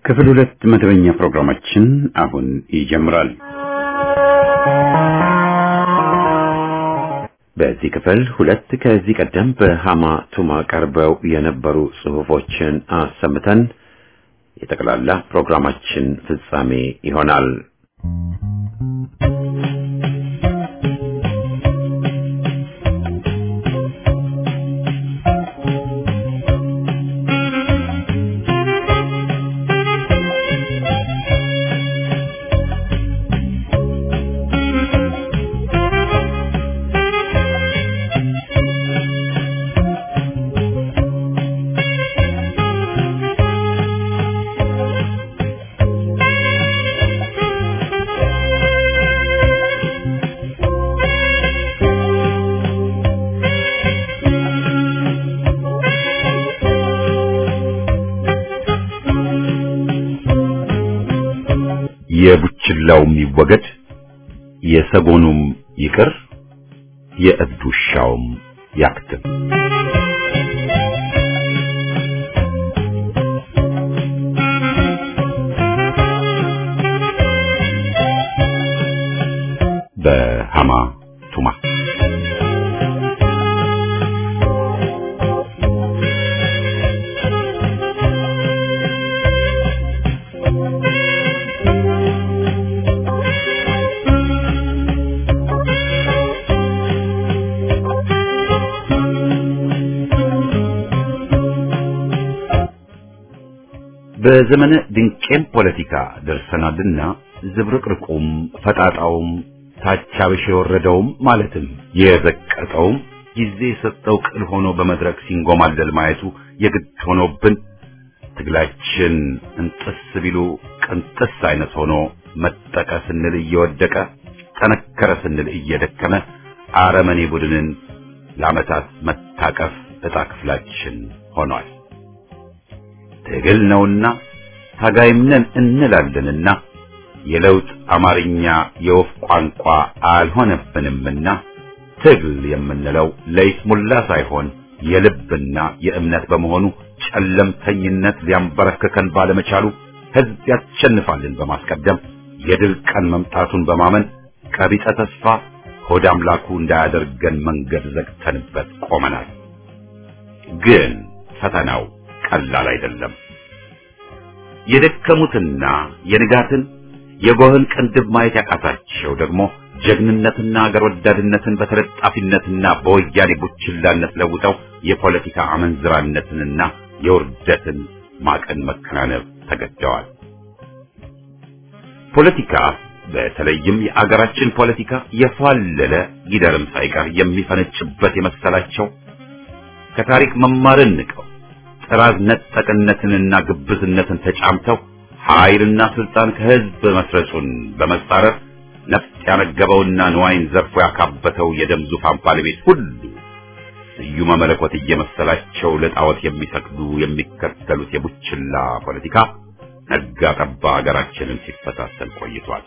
ክፍል ሁለት መደበኛ ፕሮግራማችን አሁን ይጀምራል። በዚህ ክፍል ሁለት ከዚህ ቀደም በሃማ ቱማ ቀርበው የነበሩ ጽሑፎችን አሰምተን የጠቅላላ ፕሮግራማችን ፍጻሜ ይሆናል። የቡችላውም ይወገድ የሰጎኑም ይቅር የእብድ ውሻውም ያክትም። በሃማ ቱማ በዘመነ ድንቄም ፖለቲካ ደርሰናልና ዝብርቅርቁም ፈጣጣውም ታቻብሽ የወረደውም ማለትም የዘቀጠውም ጊዜ የሰጠው ቅል ሆኖ በመድረክ ሲንጎማለል ማየቱ የግድ ሆኖብን ትግላችን እንጥስ ቢሉ ቅንጥስ አይነት ሆኖ መጠቀ ስንል እየወደቀ ጠነከረ ስንል እየደከመ አረመኔ ቡድንን ለዓመታት መታቀፍ ዕጣ ክፍላችን ሆኗል። ትግል ነውና ታጋይም ነን እንላለንና የለውጥ አማርኛ የወፍ ቋንቋ አልሆነብንምና ትግል የምንለው ለይስሙላ ሳይሆን የልብና የእምነት በመሆኑ ጨለምተኝነት ሊያንበረክከን ባለመቻሉ ሕዝብ ያሸንፋልን በማስቀደም የድል ቀን መምጣቱን በማመን ቀቢጸ ተስፋ ሆድ አምላኩ እንዳያደርገን መንገድ ዘግተንበት ቆመናል። ግን ፈተናው ቀላል አይደለም። የደከሙትና የንጋትን የጎህን ቅንድብ ማየት ያቃታቸው ደግሞ ጀግንነትና አገር ወዳድነትን በተለጣፊነትና በወያኔ ቡችላነት ለውጠው የፖለቲካ አመንዝራነትንና የውርደትን ማቀን መከናነብ ተገደዋል። ፖለቲካ በተለይም የአገራችን ፖለቲካ የፏለለ ጊደርም ሳይቀር የሚፈነጭበት የመሰላቸው ከታሪክ መማርን ንቀው ጥራዝ ነጠቅነትንና ግብዝነትን ተጫምተው ኃይልና ስልጣን ከህዝብ መስረጹን በመጻረር ነፍጥ ያነገበውና ንዋይን ዘርፎ ያካበተው የደም ዙፋን ባለቤት ሁሉ ስዩመ መለኮት እየመሰላቸው ለጣዖት የሚሰግዱ የሚከተሉት የቡችላ ፖለቲካ ነጋ ጠባ ሀገራችንን ሲፈታተን ቆይቷል።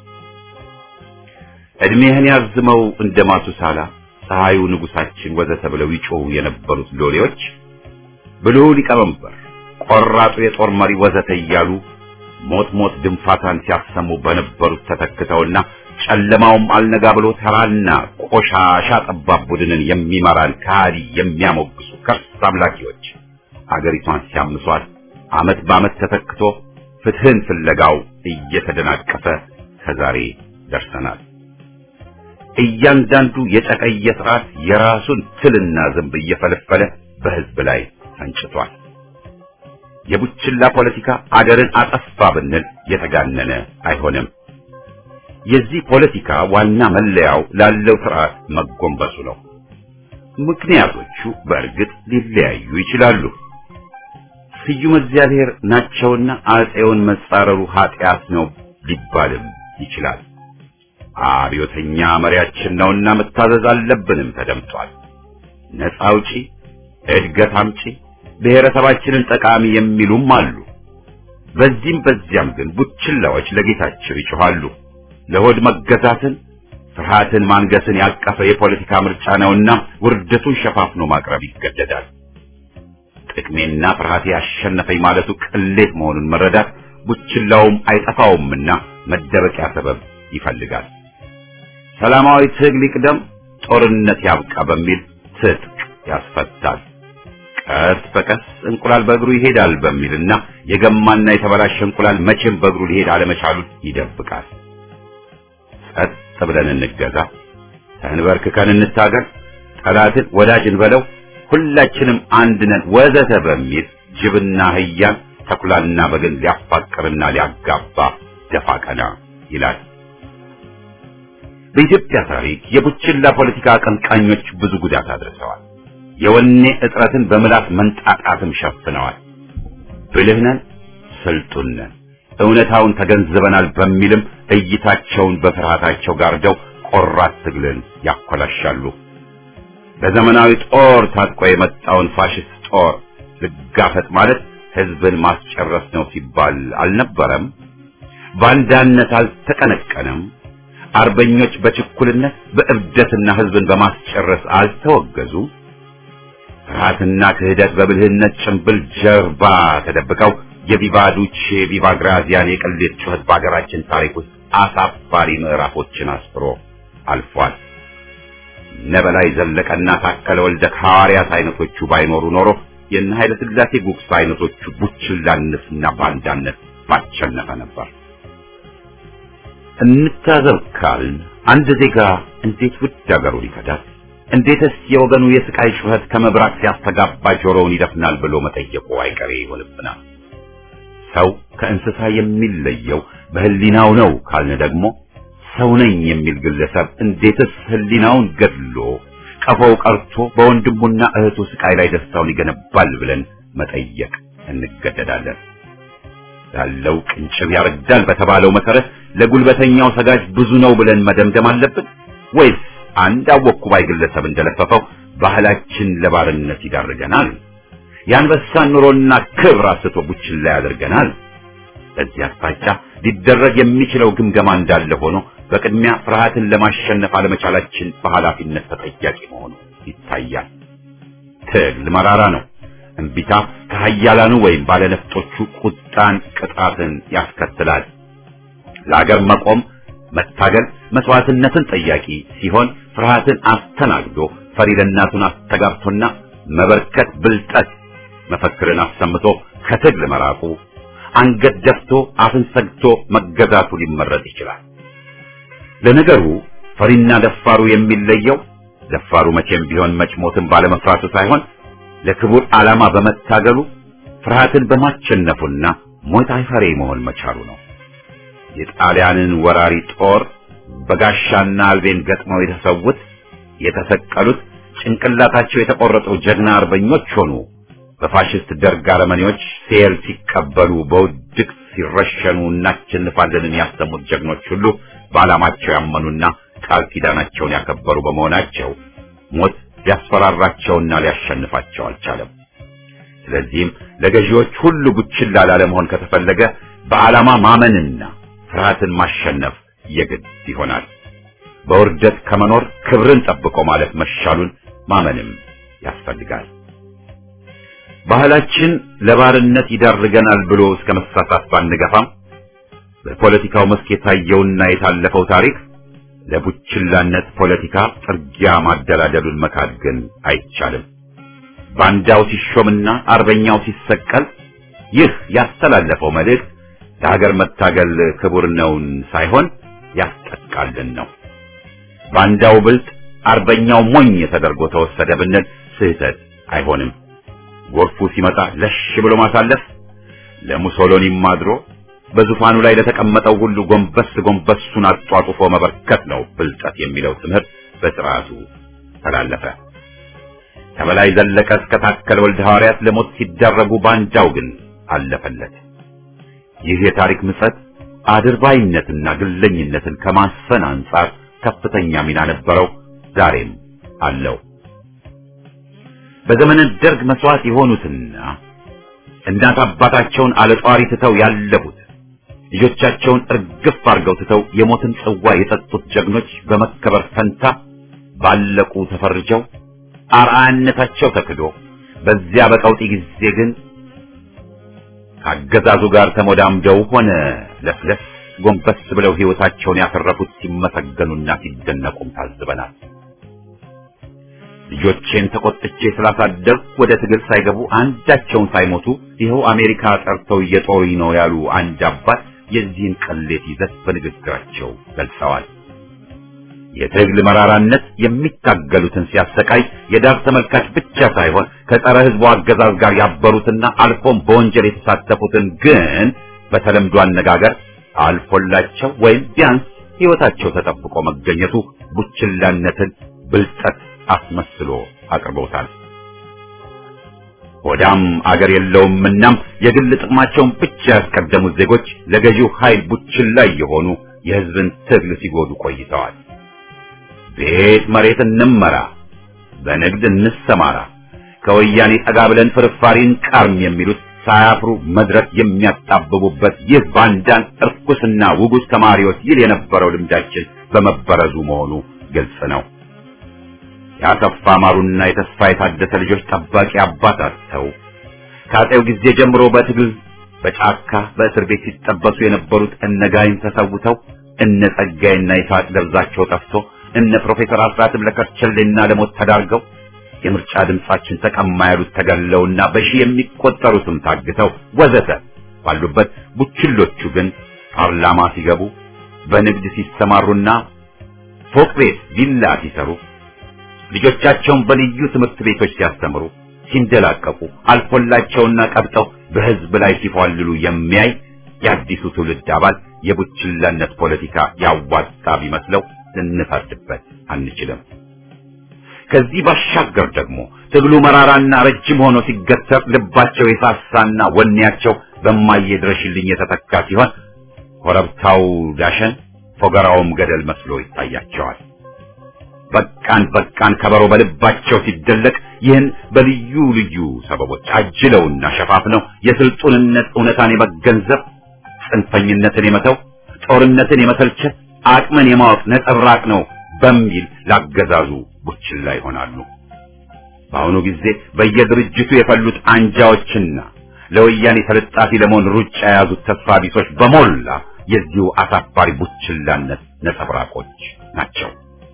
እድሜህን ያዝመው እንደ ማቱሳላ ፀሐዩ ንጉሳችን ወዘተ ብለው ይጮሁ የነበሩት ሎሌዎች ብልሁ ሊቀመንበር፣ ቆራጡ የጦር መሪ ወዘተ እያሉ ሞት ሞት ድንፋታን ሲያሰሙ በነበሩት ተተክተውና ጨለማውም አልነጋ ብሎ ተራና ቆሻሻ ጠባብ ቡድንን የሚመራን ከሃዲ የሚያሞግሱ ከርስ አምላኪዎች አገሪቷን ሲያምሷት ዓመት በዓመት ተተክቶ ፍትህን ፍለጋው እየተደናቀፈ ከዛሬ ደርሰናል። እያንዳንዱ የጨቀየ ስርዓት የራሱን ትልና ዝንብ እየፈለፈለ በህዝብ ላይ ፈንጭቷል። የቡችላ ፖለቲካ አገርን አጠፋ ብንል የተጋነነ አይሆንም። የዚህ ፖለቲካ ዋና መለያው ላለው ስርዓት መጎንበሱ ነው። ምክንያቶቹ በእርግጥ ሊለያዩ ይችላሉ። ስዩም እግዚአብሔር ናቸውና አጼውን መጻረሩ ኃጢአት ነው ሊባልም ይችላል። አብዮተኛ መሪያችን ነውና መታዘዝ አለብንም ተደምጧል። ነፃ አውጪ፣ እድገት አምጪ፣ ብሔረሰባችንን ጠቃሚ የሚሉም አሉ። በዚህም በዚያም ግን ቡችላዎች ለጌታቸው ይጮኻሉ። ለሆድ መገዛትን ፍርሃትን ማንገስን ያቀፈ የፖለቲካ ምርጫ ነውና ውርደቱን ሸፋፍኖ ማቅረብ ይገደዳል። ጥቅሜና ፍርሃቴ ያሸነፈኝ ማለቱ ቅሌት መሆኑን መረዳት ቡችላውም አይጠፋውምና መደበቂያ ሰበብ ይፈልጋል። ሰላማዊ ትግል ይቅደም፣ ጦርነት ያብቃ በሚል ትጥቅ ያስፈታል። ቀስ በቀስ እንቁላል በእግሩ ይሄዳል በሚልና የገማና የተበላሸ እንቁላል መቼም በእግሩ ሊሄድ አለመቻሉን ይደብቃል። ጸጥ ብለን እንገዛ፣ ተንበርክከን እንታገል፣ ጠላትን ወዳጅ እንበለው፣ ሁላችንም አንድ ነን ወዘተ በሚል ጅብና አህያን ተኩላና በግን ሊያፋቅርና ሊያጋባ ደፋ ቀና ይላል። በኢትዮጵያ ታሪክ የቡችላ ፖለቲካ አቀንቃኞች ብዙ ጉዳት አድርሰዋል። የወኔ እጥረትን በምላስ መንጣጣትም ሸፍነዋል። ብልህ ነን፣ ስልጡን ነን፣ እውነታውን ተገንዝበናል በሚልም እይታቸውን በፍርሃታቸው ጋርደው ቆራት ትግልን ያኮላሻሉ። በዘመናዊ ጦር ታጥቆ የመጣውን ፋሽስት ጦር ልጋፈጥ ማለት ህዝብን ማስጨረስ ነው ሲባል አልነበረም? ባንዳነት አልተቀነቀነም? አርበኞች በችኩልነት በእብደትና ህዝብን በማስጨረስ አልተወገዙም? ፍርሃትና ክህደት በብልህነት ጭንብል ጀርባ ተደብቀው የቪቫ ዱቼ ቪቫ ግራዚያን የቅሌት ጩኸት በሀገራችን ታሪክ ውስጥ አሳፋሪ ምዕራፎችን አስፍሮ አልፏል። ነበላይ ዘለቀና ታከለ ወልደ ሐዋርያት አይነቶቹ ባይኖሩ ኖሮ የነ ኃይለ ሥላሴ ጉግሳ አይነቶቹ ቡችላነትና ባንዳነት ባቸነፈ ነበር። እንታዘብ ካልን አንድ ዜጋ እንዴት ውድ አገሩን ይከዳል? እንዴትስ የወገኑ የስቃይ ጩኸት ከመብራት ሲያስተጋባ ጆሮውን ይደፍናል ብሎ መጠየቁ አይቀሬ ይሆንብናል። ሰው ከእንስሳ የሚለየው በህሊናው ነው ካልን ደግሞ ሰው ነኝ የሚል ግለሰብ እንዴትስ ህሊናውን ገድሎ ቀፎው ቀርቶ በወንድሙና እህቱ ስቃይ ላይ ደስታውን ይገነባል ብለን መጠየቅ እንገደዳለን። ያለው ቅንጭብ ያረዳል በተባለው መሰረት ለጉልበተኛው ሰጋጅ ብዙ ነው ብለን መደምደም አለብን ወይስ አንድ አወኩ ባይ ግለሰብ እንደለፈፈው ባህላችን ለባርነት ይዳርገናል? የአንበሳን ኑሮና ክብር አስቶ ቡችላ ያደርገናል? በዚህ አቅጣጫ ሊደረግ የሚችለው ግምገማ እንዳለ ሆኖ በቅድሚያ ፍርሃትን ለማሸነፍ አለመቻላችን በኃላፊነት ተጠያቂ መሆኑ ይታያል። ትግል መራራ ነው። እምቢታ ከሀያላኑ ወይም ባለነፍጦቹ ቁጣን፣ ቅጣትን ያስከትላል። ለአገር መቆም መታገል መስዋዕትነትን ጠያቂ ሲሆን ፍርሃትን አስተናግዶ ፈሪ ለእናቱን አስተጋብቶና መበርከት ብልጠት መፈክርን አሰምቶ ከትግል መራቁ አንገት ደፍቶ አፍን ሰግቶ መገዛቱ ሊመረጥ ይችላል። ለነገሩ ፈሪና ደፋሩ የሚለየው ደፋሩ መቼም ቢሆን መጭሞትን ባለመፍራቱ ሳይሆን ለክቡር ዓላማ በመታገሉ ፍርሃትን በማቸነፉና ሞት አይፈሬ መሆን መቻሉ ነው። የጣሊያንን ወራሪ ጦር በጋሻና አልቤን ገጥመው የተሰዉት የተሰቀሉት ጭንቅላታቸው የተቆረጠው ጀግና አርበኞች ሆኑ። በፋሽስት ደርግ አረመኔዎች ሴል ሲቀበሉ በውድቅ ሲረሸኑ እናሸንፋለንን ያሰሙት ጀግኖች ሁሉ በዓላማቸው ያመኑና ቃል ኪዳናቸውን ያከበሩ በመሆናቸው ሞት ሊያስፈራራቸውና ሊያሸንፋቸው አልቻለም። ስለዚህም ለገዢዎች ሁሉ ቡችላ ላለመሆን ከተፈለገ በዓላማ ማመንና ፍርሃትን ማሸነፍ የግድ ይሆናል። በውርደት ከመኖር ክብርን ጠብቆ ማለት መሻሉን ማመንም ያስፈልጋል። ባህላችን ለባርነት ይዳርገናል ብሎ እስከ መሳሳት ባንገፋም በፖለቲካው መስክ የታየውና የታለፈው ታሪክ ለቡችላነት ፖለቲካ ጥርጊያ ማደላደሉን መካድ ግን አይቻልም። ባንዳው ሲሾምና አርበኛው ሲሰቀል ይህ ያስተላለፈው መልእክት ለሀገር መታገል ክቡር ነውን ሳይሆን ያስጠቃልን ነው። ባንዳው ብልጥ፣ አርበኛው ሞኝ ተደርጎ ተወሰደ ብንል ስህተት አይሆንም። ጎርፉ ሲመጣ ለሽ ብሎ ማሳለፍ ለሙሶሎኒም አድሮ በዙፋኑ ላይ ለተቀመጠው ሁሉ ጎንበስ ጎንበሱን አጧጡፎ መበርከት ነው ብልጠት የሚለው ትምህርት በስርዓቱ ተላለፈ። ከበላይ ዘለቀ እስከ ታከለ ወልደ ሐዋርያት ለሞት ሲዳረጉ ባንዳው ግን አለፈለት። ይህ የታሪክ ምጸት አድርባይነትና ግለኝነትን ከማስፈን አንጻር ከፍተኛ ሚና ነበረው፣ ዛሬም አለው። በዘመነ ደርግ መስዋዕት የሆኑትና እናት አባታቸውን አለጧሪ ትተው ያለፉት ልጆቻቸውን እርግፍ አድርገው ትተው የሞትን ጽዋ የጠጡት ጀግኖች በመከበር ፈንታ ባለቁ ተፈርጀው አርአያነታቸው ተክዶ በዚያ በቀውጢ ጊዜ ግን ከአገዛዙ ጋር ተሞዳምደው ሆነ ለፍለስ ጎንበስ ብለው ሕይወታቸውን ያተረፉት ሲመሰገኑና ሲደነቁም ታዝበናል። ልጆቼን ተቆጥቼ ስላሳደግ ወደ ትግል ሳይገቡ አንዳቸውን ሳይሞቱ ይኸው አሜሪካ ጠርተው እየጦሩኝ ነው ያሉ አንድ አባት የዚህን ቅሌት ይዘት በንግግራቸው ገልጸዋል። የትግል መራራነት የሚታገሉትን ሲያሰቃይ የዳር ተመልካች ብቻ ሳይሆን ከጸረ ሕዝቡ አገዛዝ ጋር ያበሩትና አልፎም በወንጀል የተሳተፉትን ግን በተለምዶ አነጋገር አልፎላቸው ወይም ቢያንስ ሕይወታቸው ተጠብቆ መገኘቱ ቡችላነትን ብልጠት አስመስሎ አቅርበውታል። ሆዳም አገር የለውም። እናም የግል ጥቅማቸውን ብቻ ያስቀደሙት ዜጎች ለገዢው ኃይል ቡችላ የሆኑ የሕዝብን ትግል ሲጎዱ ቆይተዋል። ቤት መሬት እንመራ፣ በንግድ እንሰማራ፣ ከወያኔ ጠጋ ብለን ፍርፋሪን ቀርም የሚሉት ሳያፍሩ መድረክ የሚያጣብቡበት ይህ ባንዳን እርኩስና ውጉዝ ተማሪዎች ይል የነበረው ልምዳችን በመበረዙ መሆኑ ግልጽ ነው። የአሰፋ ማሩና የተስፋ የታደሰ ልጆች ጠባቂ አባት አጥተው ከአጤው ጊዜ ጀምሮ በትግል በጫካ በእስር ቤት ሲጠበሱ የነበሩት እነ ጋይን ተሰውተው እነ ጸጋይና ይስሐቅ ደብዛቸው ጠፍቶ እነ ፕሮፌሰር አስራትም ለከርቸሌና ለሞት ተዳርገው የምርጫ ድምጻችን ተቀማ ያሉት ተገለውና በሺህ የሚቆጠሩትም ታግተው ወዘተ ባሉበት ቡችሎቹ ግን ፓርላማ ሲገቡ በንግድ ሲሰማሩና ፎቅ ቤት ቪላ ሲሰሩ ልጆቻቸውን በልዩ ትምህርት ቤቶች ሲያስተምሩ ሲንደላቀቁ አልፎላቸውና ቀብጠው በሕዝብ ላይ ሲፏልሉ የሚያይ የአዲሱ ትውልድ አባል የቡችላነት ፖለቲካ ያዋጣ ቢመስለው ልንፈርድበት አንችልም። ከዚህ ባሻገር ደግሞ ትግሉ መራራና ረጅም ሆኖ ሲገተር ልባቸው የሳሳና ወኔያቸው በማየድረሽልኝ የተተካ ሲሆን ኮረብታው ዳሸን ፎገራውም ገደል መስሎ ይታያቸዋል። በቃን በቃን ከበሮ በልባቸው ሲደለቅ ይህን በልዩ ልዩ ሰበቦች አጅለውና ሸፋፍነው የስልጡንነት እውነታን የመገንዘብ ጽንፈኝነትን የመተው ጦርነትን የመሰልቸት አቅምን የማወቅ ነጸብራቅ ነው በሚል ላገዛዙ ቡችላ ይሆናሉ። በአሁኑ ጊዜ በየድርጅቱ የፈሉት አንጃዎችና ለወያኔ ተለጣፊ ለመሆን ሩጫ የያዙት ተስፋ ቢሶች በሞላ የዚሁ አሳፋሪ ቡችላነት ነጸብራቆች ናቸው።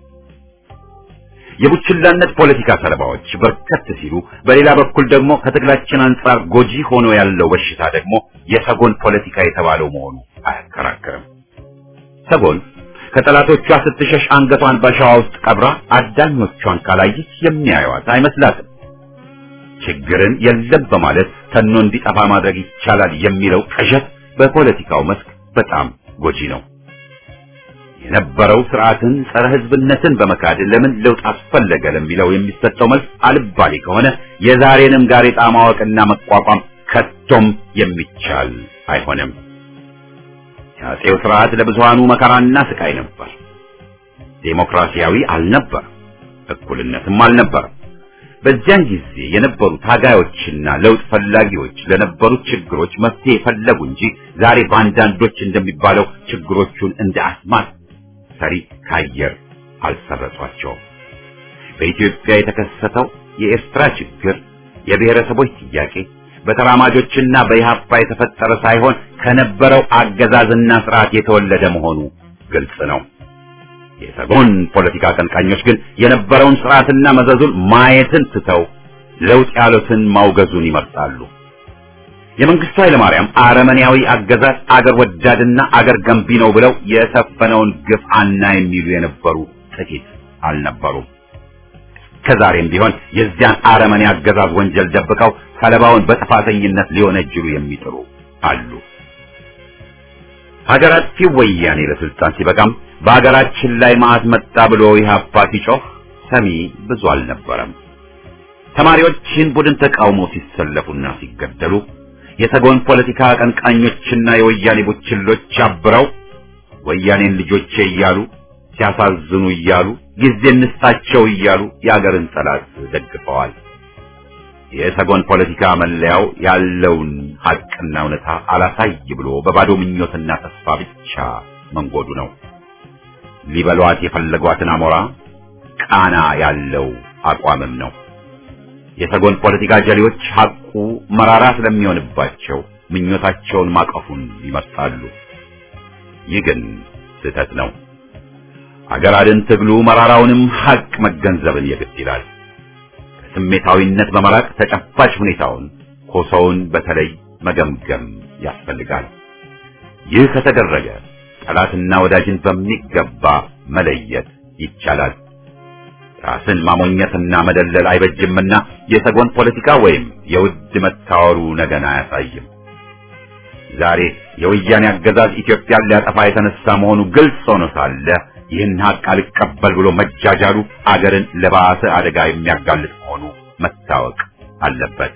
የቡችላነት ፖለቲካ ሰለባዎች በርከት ሲሉ፣ በሌላ በኩል ደግሞ ከትግላችን አንጻር ጎጂ ሆኖ ያለው በሽታ ደግሞ የሰጎን ፖለቲካ የተባለው መሆኑ አያከራክርም። ሰጎን ከጠላቶቿ ስትሸሽ አንገቷን በሸዋ ውስጥ ቀብራ አዳኞቿን ካላየች የሚያዩዋት አይመስላትም። ችግርን የለም በማለት ተኖ እንዲጠፋ ማድረግ ይቻላል የሚለው ቅዠት በፖለቲካው መስክ በጣም ጎጂ ነው። የነበረው ስርዓትን ጸረ ሕዝብነትን በመካድ ለምን ለውጥ አስፈለገ ለሚለው የሚሰጠው መልስ አልባሌ ከሆነ የዛሬንም ጋሬጣ ማወቅና መቋቋም ከቶም የሚቻል አይሆንም። የአፄው ስርዓት ለብዙሃኑ መከራና ስቃይ ነበር። ዴሞክራሲያዊ አልነበር፣ እኩልነትም አልነበረም። በዚያን ጊዜ የነበሩ ታጋዮችና ለውጥ ፈላጊዎች ለነበሩት ችግሮች መፍትሄ ፈለጉ እንጂ ዛሬ በአንዳንዶች እንደሚባለው ችግሮቹን እንደ አስማት ሰሪ ከአየር አልሰረጿቸውም። በኢትዮጵያ የተከሰተው የኤርትራ ችግር የብሔረሰቦች ጥያቄ በተራማጆችና በኢህአፓ የተፈጠረ ሳይሆን ከነበረው አገዛዝና ስርዓት የተወለደ መሆኑ ግልጽ ነው። የሰጎን ፖለቲካ አቀንቃኞች ግን የነበረውን ስርዓትና መዘዙን ማየትን ትተው ለውጥ ያሉትን ማውገዙን ይመርጣሉ። የመንግስቱ ኃይለማርያም አረመኔያዊ አገዛዝ አገር ወዳድና አገር ገንቢ ነው ብለው የሰፈነውን ግፍ አና የሚሉ የነበሩ ጥቂት አልነበሩም። ከዛሬም ቢሆን የዚያን አረመኔ አገዛዝ ወንጀል ደብቀው ሰለባውን በጥፋተኝነት ሊወነጅሉ የሚጥሩ አሉ። ሀገር አጥፊው ወያኔ ለስልጣን ሲበቃም በሀገራችን ላይ መዓት መጣ ብሎ ኢህአፓ ሲጮህ ሰሚ ብዙ አልነበረም። ተማሪዎችን ቡድን ተቃውሞ ሲሰለፉና ሲገደሉ የሰጎን ፖለቲካ አቀንቃኞችና የወያኔ ቡችሎች አብረው ወያኔን ልጆቼ እያሉ ሲያሳዝኑ እያሉ ጊዜ እንስጣቸው እያሉ የአገርን ጠላት ደግፈዋል። የሰጎን ፖለቲካ መለያው ያለውን ሀቅና እውነታ አላሳይ ብሎ በባዶ ምኞትና ተስፋ ብቻ መንጎዱ ነው። ሊበሏት የፈለጓትን አሞራ ቃና ያለው አቋምም ነው። የሰጎን ፖለቲካ ጀሌዎች ሐቁ መራራ ስለሚሆንባቸው ምኞታቸውን ማቀፉን ይመርጣሉ። ይህ ግን ስህተት ነው። አገር አድን ትግሉ መራራውንም ሐቅ መገንዘብን የግድ ይላል። ከስሜታዊነት በመራቅ ተጨባጭ ሁኔታውን ኮሶውን በተለይ መገምገም ያስፈልጋል። ይህ ከተደረገ ጠላትና ወዳጅን በሚገባ መለየት ይቻላል። ራስን ማሞኘትና መደለል አይበጅምና የሰጎን ፖለቲካ ወይም የውድ መታወሩ ነገን አያሳይም። ዛሬ የወያኔ አገዛዝ ኢትዮጵያን ሊያጠፋ የተነሳ መሆኑ ግልጽ ሆኖ ሳለ ይህን ሀቅ አልቀበል ብሎ መጃጃሉ አገርን ለባሰ አደጋ የሚያጋልጥ መሆኑ መታወቅ አለበት።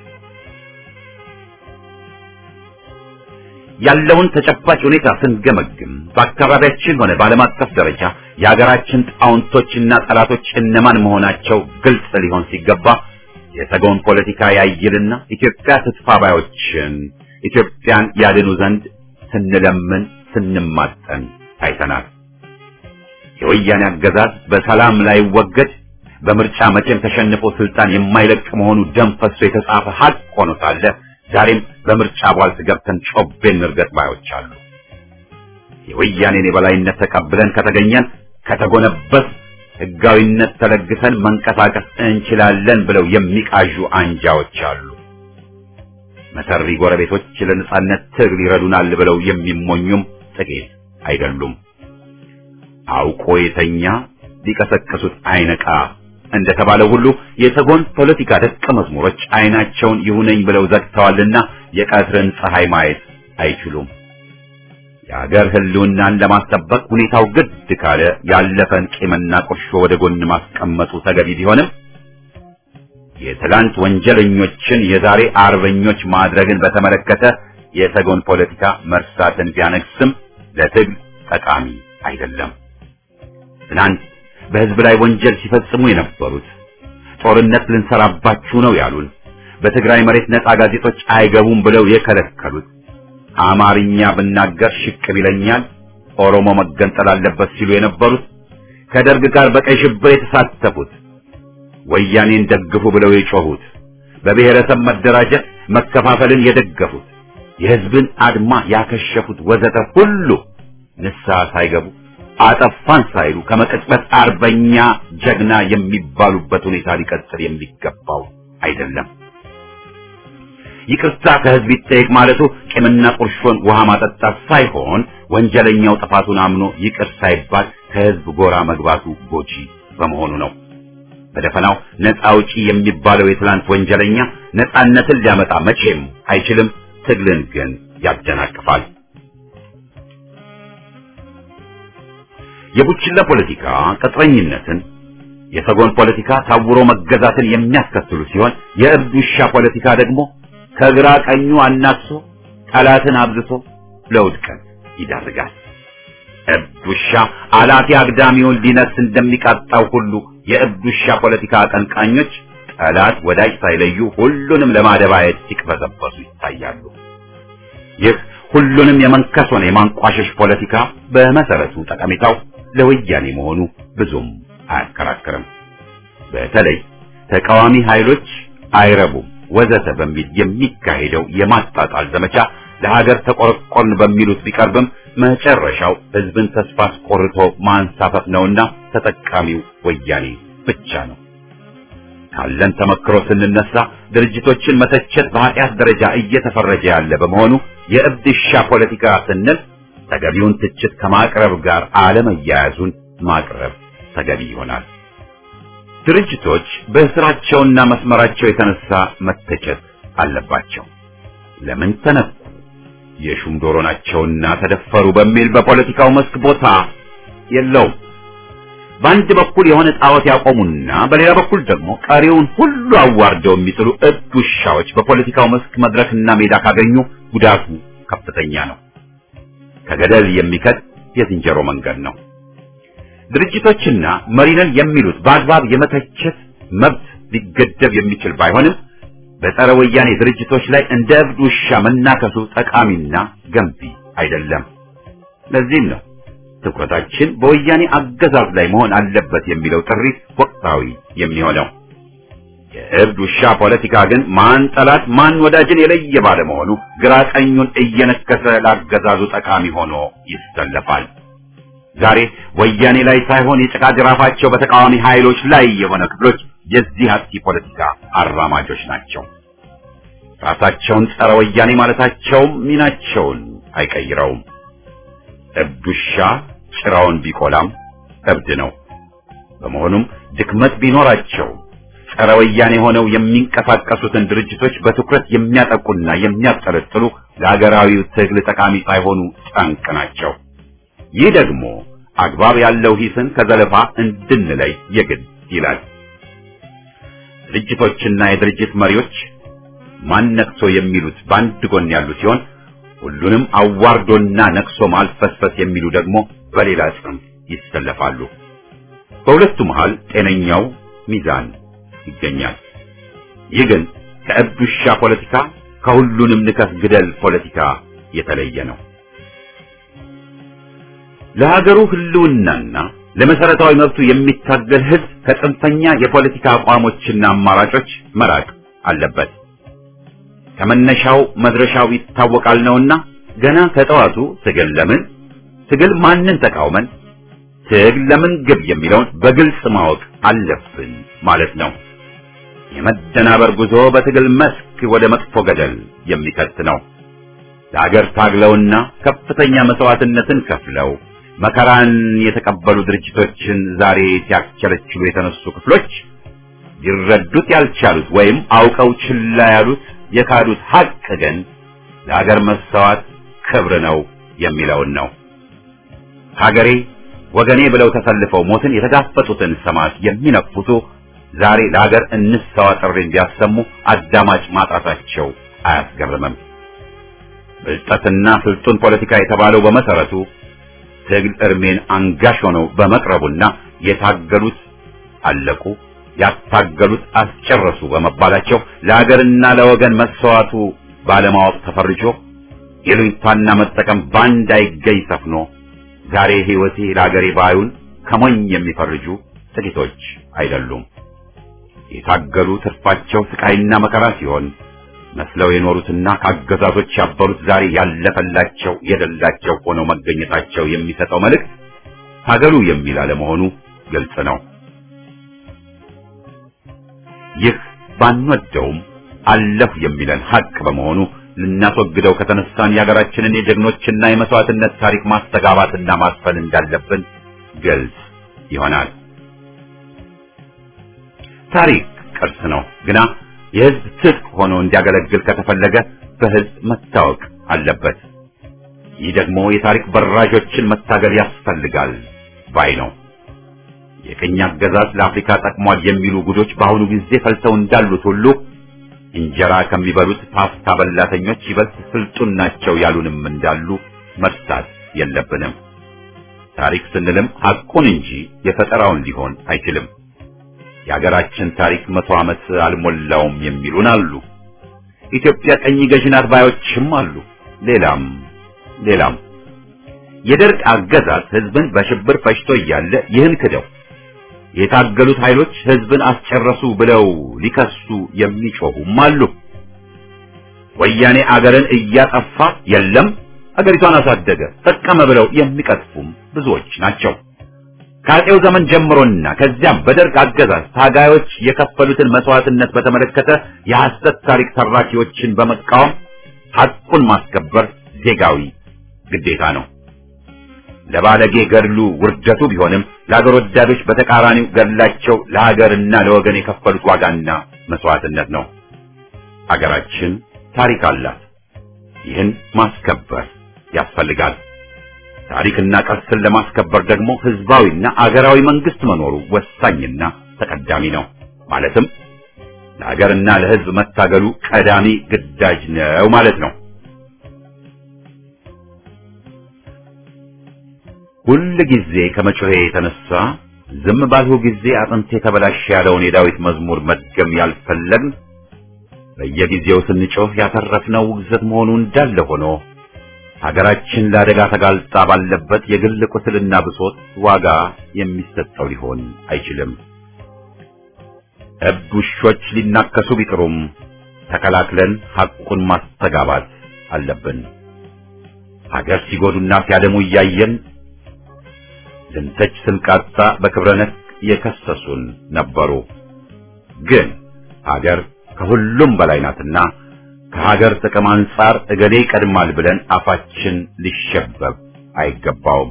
ያለውን ተጨባጭ ሁኔታ ስንገመግም በአካባቢያችን ሆነ በዓለም አቀፍ ደረጃ የሀገራችን ጣውንቶችና ጠላቶች እነማን መሆናቸው ግልጽ ሊሆን ሲገባ የሰጎን ፖለቲካ ያይልና ኢትዮጵያ ትጥፋ ባዮችን ኢትዮጵያን ያድኑ ዘንድ ስንለምን ስንማጠን ታይተናል። የወያኔ አገዛዝ በሰላም ላይ ወገድ በምርጫ መቼም ተሸንፎ ስልጣን የማይለቅ መሆኑ ደም ፈሶ የተጻፈ ሀቅ ሆኖ ሳለ ዛሬም በምርጫ ቧልት ገብተን ጮቤን እርገጥ ባዮች አሉ። የወያኔን የበላይነት ተቀብለን ከተገኘን ከተጎነበስ ሕጋዊነት ተለግሰን መንቀሳቀስ እንችላለን ብለው የሚቃዡ አንጃዎች አሉ። መሰሪ ጎረቤቶች ለነጻነት ትግል ይረዱናል ብለው የሚሞኙም ጥቂት አይደሉም። አውቆ የተኛ ሊቀሰቅሱት አይነቃ እንደተባለው ሁሉ የሰጎን ፖለቲካ ደቀ መዝሙሮች አይናቸውን ይሁነኝ ብለው ዘግተዋልና የቀትርን ፀሐይ ማየት አይችሉም። የአገር ሕልውናን ለማስጠበቅ ሁኔታው ግድ ካለ ያለፈን ቂምና ቁርሾ ወደ ጎን ማስቀመጡ ተገቢ ቢሆንም የትላንት ወንጀለኞችን የዛሬ አርበኞች ማድረግን በተመለከተ የሰጎን ፖለቲካ መርሳትን ቢያነግስም ለትግል ጠቃሚ አይደለም። ትናንት በህዝብ ላይ ወንጀል ሲፈጽሙ የነበሩት ጦርነት ልንሰራባችሁ ነው ያሉን፣ በትግራይ መሬት ነፃ ጋዜጦች አይገቡም ብለው የከለከሉት፣ አማርኛ ብናገር ሽቅብ ይለኛል፣ ኦሮሞ መገንጠል አለበት ሲሉ የነበሩት፣ ከደርግ ጋር በቀይ ሽብር የተሳተፉት፣ ወያኔን ደግፉ ብለው የጮሁት፣ በብሔረሰብ መደራጀት መከፋፈልን የደገፉት፣ የህዝብን አድማ ያከሸፉት ወዘተ ሁሉ ንስሐ ሳይገቡ አጠፋን ሳይሉ ከመቅጽበት አርበኛ ጀግና የሚባሉበት ሁኔታ ሊቀጥል የሚገባው አይደለም። ይቅርታ ከህዝብ ይጠየቅ ማለቱ ቂምና ቁርሾን ውሃ ማጠጣት ሳይሆን ወንጀለኛው ጥፋቱን አምኖ ይቅር ሳይባል ከህዝብ ጎራ መግባቱ ጎጂ በመሆኑ ነው። በደፈናው ነፃ አውጪ የሚባለው የትላንት ወንጀለኛ ነፃነትን ሊያመጣ መቼም አይችልም። ትግልን ግን ያደናቅፋል። የቡችላ ፖለቲካ ቅጥረኝነትን፣ የሰጎን ፖለቲካ ታውሮ መገዛትን የሚያስከትሉ ሲሆን የእብድ ውሻ ፖለቲካ ደግሞ ከግራ ቀኙ አናክሶ ጠላትን አብዝቶ ለውድቀት ይዳርጋል። እብድ ውሻ አላፊ አግዳሚውን ሊነስ እንደሚቃጣው ሁሉ የእብድ ውሻ ፖለቲካ አቀንቃኞች ጠላት ወዳጅ ሳይለዩ ሁሉንም ለማደባየት ሲቅበዘበዙ ይታያሉ። ይህ ሁሉንም የመንከስ ሆነ የማንቋሸሽ ፖለቲካ በመሰረቱ ጠቀሜታው ለወያኔ መሆኑ ብዙም አያከራክርም። በተለይ ተቃዋሚ ኃይሎች አይረቡም ወዘተ በሚል የሚካሄደው የማጣጣል ዘመቻ ለሀገር ተቆረቆርን በሚሉት ቢቀርብም መጨረሻው ህዝብን ተስፋ አስቆርቶ ማንሳፈፍ ነውና ተጠቃሚው ወያኔ ብቻ ነው። ካለን ተመክሮ ስንነሳ ድርጅቶችን መተቸት በኃጢአት ደረጃ እየተፈረጀ ያለ በመሆኑ የእብድ ውሻ ፖለቲካ ስንል ተገቢውን ትችት ከማቅረብ ጋር አለመያያዙን ማቅረብ ተገቢ ይሆናል። ድርጅቶች በስራቸውና መስመራቸው የተነሳ መተቸት አለባቸው። ለምን ተነኩ፣ የሹም ዶሮ ናቸውና ተደፈሩ በሚል በፖለቲካው መስክ ቦታ የለውም። በአንድ በኩል የሆነ ጣዖት ያቆሙና በሌላ በኩል ደግሞ ቀሪውን ሁሉ አዋርደው የሚጥሉ እብድ ውሻዎች በፖለቲካው መስክ መድረክና ሜዳ ካገኙ ጉዳቱ ከፍተኛ ነው። ከገደል የሚከት የዝንጀሮ መንገድ ነው። ድርጅቶችና መሪነን የሚሉት በአግባብ የመተቸት መብት ሊገደብ የሚችል ባይሆንም በጸረ ወያኔ ድርጅቶች ላይ እንደ እብድ ውሻ መናከሱ ጠቃሚና ገንቢ አይደለም። ለዚህም ነው ትኩረታችን በወያኔ አገዛዝ ላይ መሆን አለበት የሚለው ጥሪ ወቅታዊ የሚሆነው። የእብድ ውሻ ፖለቲካ ግን ማን ጠላት ማን ወዳጅን የለየ ባለመሆኑ ግራ ቀኙን እየነከሰ ላገዛዙ ጠቃሚ ሆኖ ይሰለፋል። ዛሬ ወያኔ ላይ ሳይሆን የጭቃ ጅራፋቸው በተቃዋሚ ኃይሎች ላይ የሆነ ክፍሎች የዚህ አጥፊ ፖለቲካ አራማጆች ናቸው። ራሳቸውን ጸረ ወያኔ ማለታቸውም ሚናቸውን አይቀይረውም። እብድ ውሻ ጭራውን ቢቆላም እብድ ነው። በመሆኑም ድክመት ቢኖራቸው ጸረ ወያኔ ሆነው የሚንቀሳቀሱትን ድርጅቶች በትኩረት የሚያጠቁና የሚያጠለጥሉ ለሀገራዊው ትግል ጠቃሚ ሳይሆኑ ጠንቅ ናቸው። ይህ ደግሞ አግባብ ያለው ሂስን ከዘለፋ እንድንለይ የግድ ይላል። ድርጅቶችና የድርጅት መሪዎች ማን ነቅሶ የሚሉት በአንድ ጎን ያሉ ሲሆን ሁሉንም አዋርዶና ነቅሶ ማልፈስፈስ የሚሉ ደግሞ በሌላ ጽንፍ ይሰለፋሉ። በሁለቱ መሃል ጤነኛው ሚዛን ይገኛል። ይህ ግን ከእብድ ውሻ ፖለቲካ ከሁሉንም ንከፍ ግደል ፖለቲካ የተለየ ነው። ለሀገሩ ህልውናና ለመሰረታዊ መብቱ የሚታገል ህዝብ ከጽንፈኛ የፖለቲካ አቋሞችና አማራጮች መራቅ አለበት። ከመነሻው መድረሻው ይታወቃል ነውና ገና ከጠዋቱ ትግል ለምን ትግል ማንን ተቃውመን ትግል ለምን ግብ የሚለውን በግልጽ ማወቅ አለብን ማለት ነው። የመደናበር ጉዞ በትግል መስክ ወደ መጥፎ ገደል የሚከት ነው። ለሀገር ታግለውና ከፍተኛ መስዋዕትነትን ከፍለው መከራን የተቀበሉ ድርጅቶችን ዛሬ ሲያስቸለችሉ የተነሱ ክፍሎች ሊረዱት ያልቻሉት ወይም አውቀው ችላ ያሉት የካዱት ሀቅ ግን ለሀገር መሰዋት ክብር ነው የሚለውን ነው። ሀገሬ ወገኔ ብለው ተሰልፈው ሞትን የተጋፈጡትን ሰማዕት የሚነቅፉቱ ዛሬ ለሀገር እንሰዋ ጥሪን ቢያሰሙ አዳማጭ ማጣታቸው አያስገርምም። ብልጠትና ስልጡን ፖለቲካ የተባለው በመሰረቱ ትግል እርሜን አንጋሽ ሆነው በመቅረቡና የታገሉት አለቁ ያታገሉት አስጨረሱ በመባላቸው ለሀገርና ለወገን መሰዋቱ ባለማወቅ ተፈርጆ የሉኝታና መጠቀም ባንድ አይገኝ ሰፍኖ ዛሬ ሕይወቴ ለሀገሬ ባዩን ከሞኝ የሚፈርጁ ጥቂቶች አይደሉም። የታገሉ ትርፋቸው ስቃይና መከራ ሲሆን መስለው የኖሩትና ከአገዛዞች ያበሩት ዛሬ ያለፈላቸው የደላቸው ሆነው መገኘታቸው የሚሰጠው መልእክት ታገሉ የሚል አለመሆኑ ግልጽ ነው። ይህ ባንወደውም አለፍ የሚለን ሀቅ በመሆኑ ልናስወግደው ከተነሳን የሀገራችንን የጀግኖችና የመስዋዕትነት ታሪክ ማስተጋባትና ማስፈን እንዳለብን ግልጽ ይሆናል። ታሪክ ቅርስ ነው፣ ግና የሕዝብ ትጥቅ ሆኖ እንዲያገለግል ከተፈለገ በሕዝብ መታወቅ አለበት። ይህ ደግሞ የታሪክ በራዦችን መታገል ያስፈልጋል ባይ ነው። የቅኝ አገዛዝ ለአፍሪካ ጠቅሟል የሚሉ ጉዶች በአሁኑ ጊዜ ፈልተው እንዳሉት ሁሉ እንጀራ ከሚበሉት ፓስታ በላተኞች ይበልጥ ስልጡን ናቸው ያሉንም እንዳሉ መርሳት የለብንም። ታሪክ ስንልም ሐቁን እንጂ የፈጠራውን ሊሆን አይችልም። የሀገራችን ታሪክ መቶ ዓመት አልሞላውም የሚሉን አሉ። ኢትዮጵያ ቀኝ ገዢ ናት ባዮችም አሉ። ሌላም ሌላም የደርግ አገዛዝ ሕዝብን በሽብር ፈጅቶ እያለ ይህን ክደው የታገሉት ኃይሎች ሕዝብን አስጨረሱ ብለው ሊከሱ የሚጮሁም አሉ። ወያኔ አገርን እያጠፋ የለም አገሪቷን አሳደገ ጠቀመ ብለው የሚቀጥፉም ብዙዎች ናቸው። ከአፄው ዘመን ጀምሮና ከዚያም በደርግ አገዛዝ ታጋዮች የከፈሉትን መስዋዕትነት በተመለከተ የሐሰት ታሪክ ተራኪዎችን በመቃወም ሐቁን ማስከበር ዜጋዊ ግዴታ ነው። ለባለጌ ገድሉ ውርደቱ ቢሆንም ለሀገር ወዳዶች በተቃራኒው ገድላቸው ለሀገርና ለወገን የከፈሉት ዋጋና መስዋዕትነት ነው። ሀገራችን ታሪክ አላት። ይህን ማስከበር ያስፈልጋል። ታሪክና ቅርስን ለማስከበር ደግሞ ህዝባዊና አገራዊ መንግስት መኖሩ ወሳኝና ተቀዳሚ ነው። ማለትም ለሀገርና ለህዝብ መታገሉ ቀዳሚ ግዳጅ ነው ማለት ነው። ሁል ጊዜ ከመጮሄ የተነሳ ዝም ባልሁ ጊዜ አጥንቴ ተበላሸ ያለውን የዳዊት መዝሙር መድገም ያልፈለግን በየጊዜው ስንጮህ ያተረፍነው ውግዘት መሆኑ እንዳለ ሆኖ ሀገራችን ለአደጋ ተጋልጣ ባለበት የግል ቁስልና ብሶት ዋጋ የሚሰጠው ሊሆን አይችልም። እብድ ውሾች ሊናከሱ ቢጥሩም ተከላክለን ሐቁን ማስተጋባት አለብን። ሀገር ሲጎዱና ሲያደሙ እያየን ልንተች ስንቃጣ በክብረ ነክ የከሰሱን ነበሩ። ግን ሀገር ከሁሉም በላይ ናትና ከሀገር ጥቅም አንጻር እገሌ ይቀድማል ብለን አፋችን ሊሸበብ አይገባውም።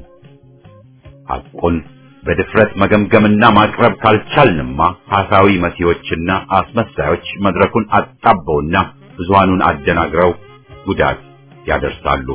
ሐቁን በድፍረት መገምገምና ማቅረብ ካልቻልንማ ሐሳዊ መሲዎችና አስመሳዮች መድረኩን አጣበውና ብዙሃኑን አደናግረው ጉዳት ያደርሳሉ።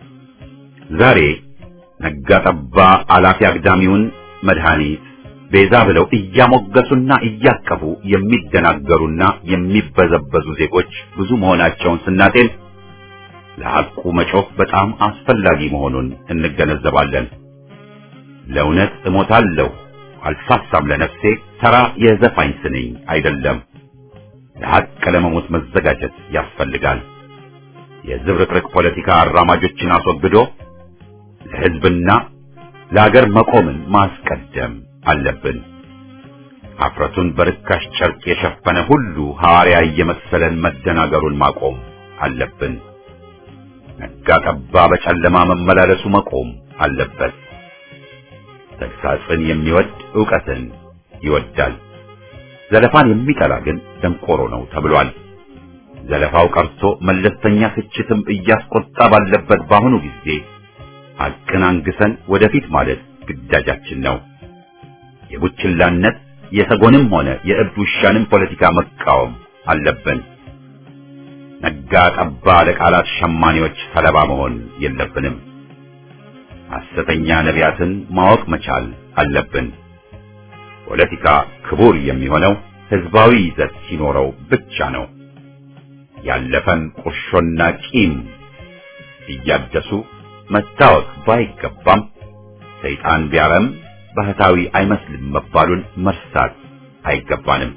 ዛሬ ነጋጠባ አላፊ አግዳሚውን መድኃኒት ቤዛ ብለው እያሞገሱና እያቀፉ የሚደናገሩና የሚበዘበዙ ዜጎች ብዙ መሆናቸውን ስናጤን ለሐቁ መጮህ በጣም አስፈላጊ መሆኑን እንገነዘባለን። ለእውነት እሞታለሁ አልሳሳም ለነፍሴ ተራ የዘፋኝ ስንኝ አይደለም። ለሐቅ ለመሞት መዘጋጀት ያስፈልጋል። የዝብርቅርቅ ፖለቲካ አራማጆችን አስወግዶ ለሕዝብና ለአገር መቆምን ማስቀደም አለብን። አፍረቱን በርካሽ ጨርቅ የሸፈነ ሁሉ ሐዋርያ እየመሰለን መደናገሩን ማቆም አለብን። ነጋ ጠባ በጨለማ መመላለሱ መቆም አለበት። ተግሳጽን የሚወድ ዕውቀትን ይወዳል። ዘለፋን የሚጠላ ግን ደንቆሮ ነው ተብሏል። ዘለፋው ቀርቶ መለስተኛ ትችትም እያስቆጣ ባለበት በአሁኑ ጊዜ ሐቅን አንግሰን ወደፊት ማለት ግዳጃችን ነው። የቡችላነት የሰጎንም ሆነ የእብድ ውሻንም ፖለቲካ መቃወም አለብን። ነጋ ጠባ ለቃላት ሸማኔዎች ሰለባ መሆን የለብንም። ሐሰተኛ ነቢያትን ማወቅ መቻል አለብን። ፖለቲካ ክቡር የሚሆነው ሕዝባዊ ይዘት ሲኖረው ብቻ ነው። ያለፈን ቁርሾና ቂም እያደሱ መታወቅ ባይገባም ሰይጣን ቢያረም ባህታዊ አይመስልም መባሉን መርሳት አይገባንም።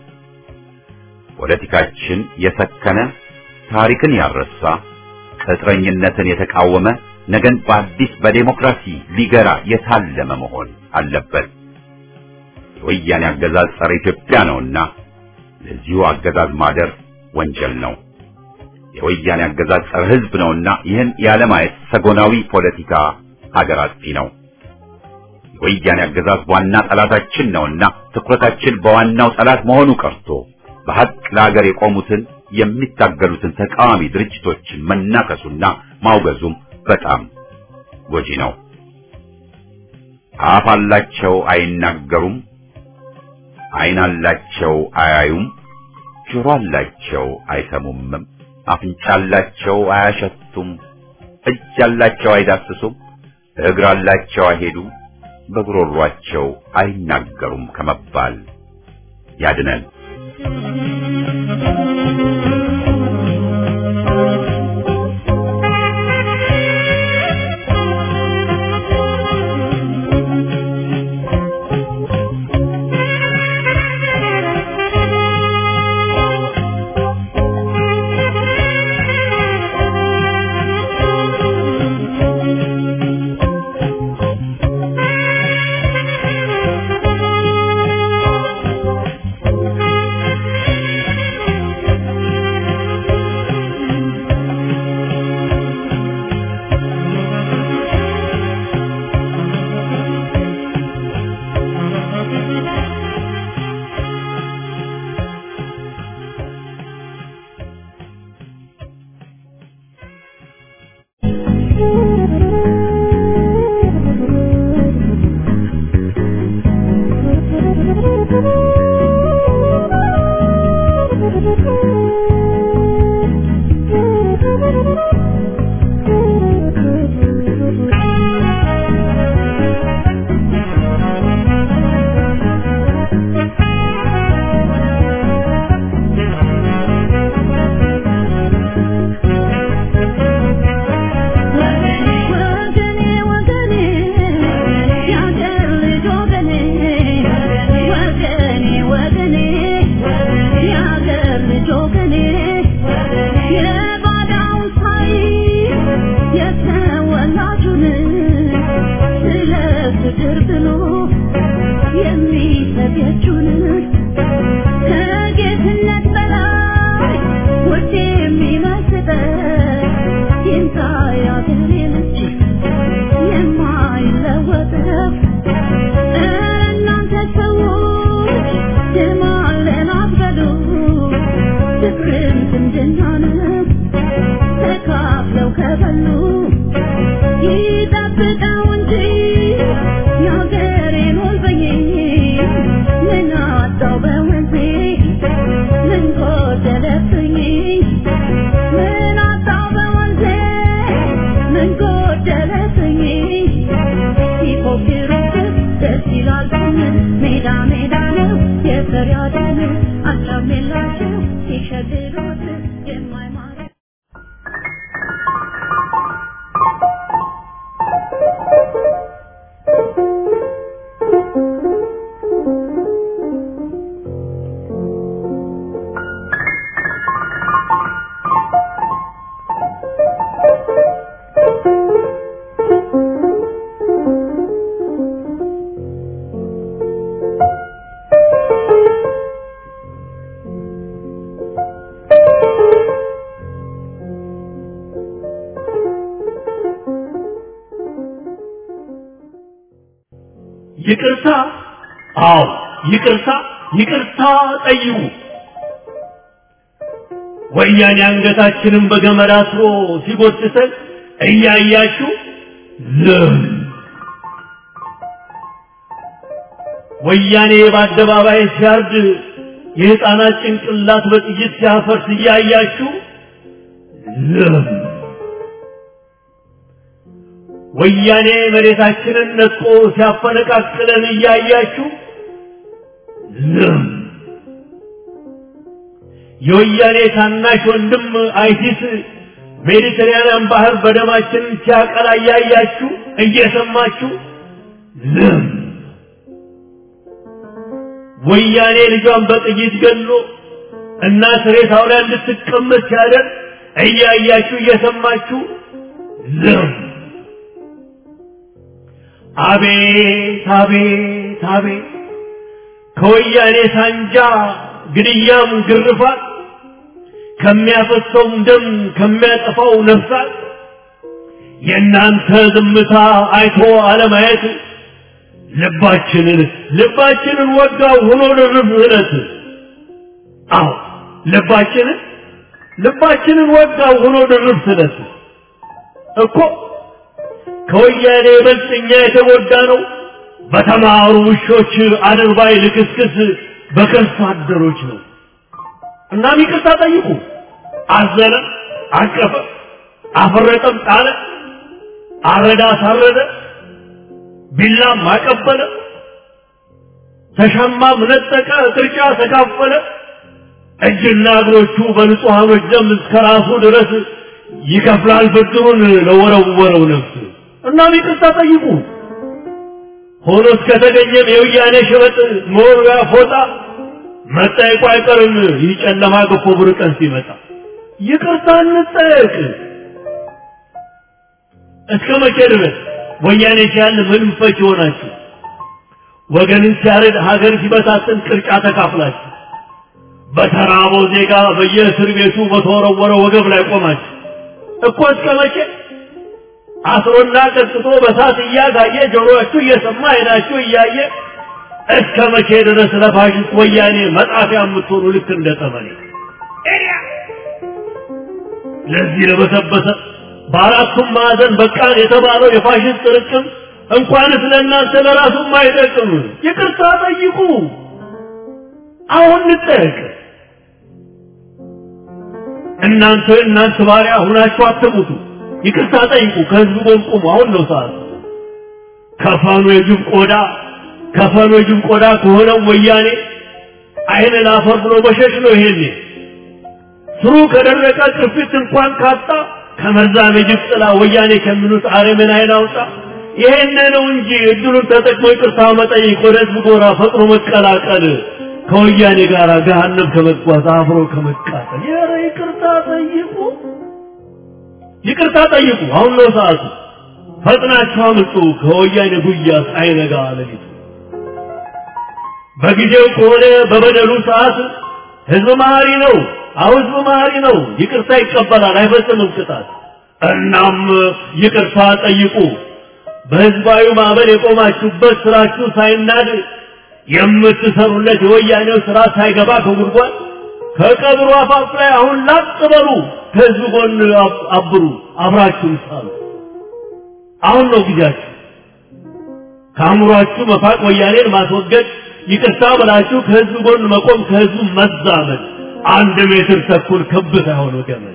ፖለቲካችን የሰከነ ታሪክን ያረሳ ቅጥረኝነትን የተቃወመ ነገን በአዲስ በዴሞክራሲ ሊገራ የታለመ መሆን አለበት። የወያኔ አገዛዝ ጸረ ኢትዮጵያ ነውና ለዚሁ አገዛዝ ማደር ወንጀል ነው። የወያኔ አገዛዝ ጸረ ሕዝብ ነውና ይህን ያለማየት ሰጎናዊ ፖለቲካ ሀገር አጥፊ ነው። የወያኔ አገዛዝ ዋና ጠላታችን ነውና ትኩረታችን በዋናው ጠላት መሆኑ ቀርቶ በሐቅ ለሀገር የቆሙትን የሚታገሉትን ተቃዋሚ ድርጅቶችን መናከሱና ማውገዙም በጣም ጎጂ ነው። አፍ አላቸው አይናገሩም፣ ዓይን አላቸው አያዩም፣ ጆሮ አላቸው አይሰሙምም፣ አፍንጫ አላቸው አያሸቱም፣ እጅ አላቸው አይዳስሱም፣ እግር አላቸው አይሄዱም፣ በጉሮሯቸው አይናገሩም ከመባል ያድነን። Thank you. ይጠብቀው እንጂ የሀገሬን ወልበኝ ምን አጣው በወንዜ ምን ጎደለብኝ ምን አጣው በወንዜ ምን ጎደለብኝ ሲፎክሩበት ደስ ይላል ሜዳ ሜዳ ነው የፈሪያደን አቻሜላቸው ሲሸግሩት የማይማረ ይቅርታ አዎ ይቅርታ ይቅርታ ጠይቁ ወያኔ አንገታችንን በገመድ አስሮ ሲጎትተን እያያችሁ ዝም ወያኔ በአደባባይ ሲያርድ የህፃናት ጭንቅላት በጥይት ሲያፈርስ እያያችሁ ዝም ወያኔ መሬታችንን ነጥቆ ሲያፈነቃቅለን እያያችሁ ዝም የወያኔ ታናሽ ወንድም አይሲስ ሜዲትራንያን ባህር በደማችን ሲያቀላ እያያችሁ እየሰማችሁ ዝም ወያኔ ልጇን በጥይት ገሎ እናት ሬሳው ላይ እንድትቀመጥ ሲያደርግ እያያችሁ እየሰማችሁ ዝም አቤት አቤት አቤት ከወያኔ ሳንጃ ግድያም ግርፋት ከሚያፈሰውም ደም ከሚያጠፋው ነፍሳት የእናንተ ዝምታ አይቶ አለማየት ልባችንን ልባችንን ወጋው ሆኖ ድርብ እለት አዎ ልባችንን ልባችንን ወጋው ሆኖ ድርብ ስለት እኮ ከወያኔ ይበልጥ እኛ የተጎዳ ነው በተማሩ ውሾች አድርባይ ልክስክስ በከርሳ አደሮች ነው እናም ይቅርታ ጠይቁ አዘነ አቀፈ አፈረጠም ጣለ አረዳ አሳረደ ቢላም አቀበለ ተሻማም ነጠቀ ቅርጫ ተካፈለ እጅና እግሮቹ በንጹሐኖች ደም እስከ ራሱ ድረስ ይከፍላል ብድሩን ለወረወረው ነፍስ እናም ይቅርታ ጠይቁ ሆኖ እስከተገኘም የውያኔ ሸበጥ መወርወያ ፎጣ መጠየቁ አይቀርም ይህ ጨለማ ገፎ ብር ቀን ሲመጣ ይቅርታ እንጠየቅ እስከ መቼ ድረስ ወያኔ ሲያል ምንም ፈች ይሆናችሁ ወገንን ሲያረድ ሀገር ሲበታትን ቅርጫ ተካፍላችሁ በተራበው ዜጋ በየእስር ቤቱ በተወረወረ ወገብ ላይ ቆማችሁ እኮ እስከ መቼ አስሮና ቀጥቶ በሳት እያጋየ ጆሮአችሁ እየሰማ አይናችሁ እያየ እስከ መቼ ድረስ ለፋሽስት ወያኔ መጣፊያ የምትሆኑ ልክ እንደ ጠመኔ ለዚህ ለበሰበሰ በአራቱም ማዕዘን በቃን የተባለው የፋሽስት ጥርቅም እንኳንስ ለእናንተ ለራሱም አይጠቅም። ይቅርታ ጠይቁ። አሁን እንጠየቅ። እናንተ እናንተ ባሪያ ሁናችሁ አትሙቱ። ይቅርታ ጠይቁ። ከህዝቡ ጎን ቁሙ። አሁን ነው ሰዓቱ። ከፈኑ የጅብ ቆዳ ከፈኑ የጅብ ቆዳ ከሆነው ወያኔ አይን ላፈር ብሎ መሸሽ ነው። ይሄኔ ስሩ ከደረቀ ቅርፊት እንኳን ካጣ ከመርዛም የጅብ ጥላ ወያኔ ከሚሉት አረምን አይን አውጣ። ይሄን ነው እንጂ እድሉን ተጠቅሞ ይቅርታ መጠየቅ፣ ወደ ህዝብ ጎራ ፈጥኖ መቀላቀል፣ ከወያኔ ጋር ገሃነም ከመጓዝ አብሮ ከመቃጠል። ኧረ ይቅርታ ጠይቁ፣ ይቅርታ ጠይቁ። አሁን ነው ሰዓቱ። ፈጥናችሁ አምልጡ ከወያኔ ጉያ ሳይነጋ ሌሊቱ። በጊዜው ከሆነ በበደሉ ሰዓት ህዝብ መሀሪ ነው። አሁ ህዝብ መሀሪ ነው። ይቅርታ ይቀበላል፣ አይፈጽምም ቅጣት። እናም ይቅርታ ጠይቁ። በህዝባዊ ማዕበል የቆማችሁበት ስራችሁ ሳይናድ የምትሰሩለት የወያኔው ስራ ሳይገባ ከጉድጓድ ከቀብሩ አፋፍ ላይ አሁን ላጥ በሉ። ከህዝብ ጎን አብሩ፣ አብራችሁን ሳሉ። አሁን ነው ጊዜያችሁ። ከአእምሯችሁ መፋቅ ወያኔን ማስወገድ ይቅርታ ብላችሁ ከህዝብ ጎን መቆም ከህዝቡ መዛመድ አንድ ሜትር ተኩል ክብ ሳይሆን ገመድ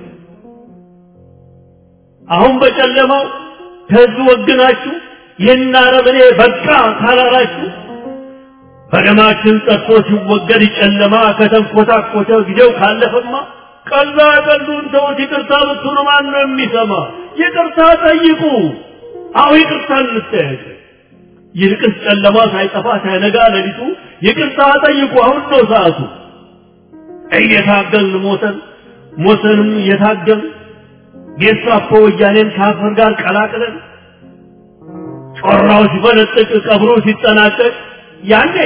አሁን በጨለማው ከህዝብ ወግናችሁ ይህን አረመኔ በቃ ካላላችሁ በደማችን ጠጥቶ ሲወገድ ጨለማ ከተንኮታኮተ ጊዜው ካለፈማ ቀላ ቀሉን ተውት። ይቅርታ ብትሉ ማን ነው የሚሰማ? ይቅርታ ጠይቁ። አሁ ይቅርታ እንጠያየቅ። ይልቅስ ጨለማ ሳይጠፋ ሳይነጋ ሌሊቱ ይቅርታ ጠይቁ። አሁን ነው ሰዓቱ። እየታገልን ሞተን ሞተንም እየታገልን ጌስታፖ ወያኔን ከአፈር ጋር ቀላቅለን ጮራው ሲፈነጥቅ ቀብሩ ሲጠናቀቅ ያኔ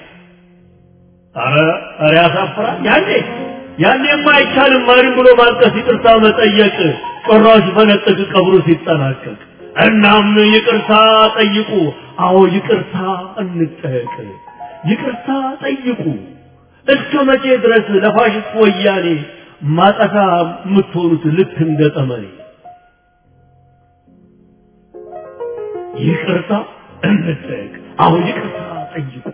አረ አረ ያሳፍራል። ያኔ ያኔማ አይቻልም ማንም ብሎ ማልቀስ ይቅርታ መጠየቅ ጮራው ሲፈነጥቅ ቀብሩ ሲጠናቀቅ እናም ይቅርታ ጠይቁ። አዎ ይቅርታ እንጠየቅ። ይቅርታ ጠይቁ። እስከ መቼ ድረስ ለፋሽስት ወያኔ ማጠፋ የምትሆኑት ልክ እንደ ጠመኔ? ይቅርታ እንጠየቅ። አዎ ይቅርታ ጠይቁ።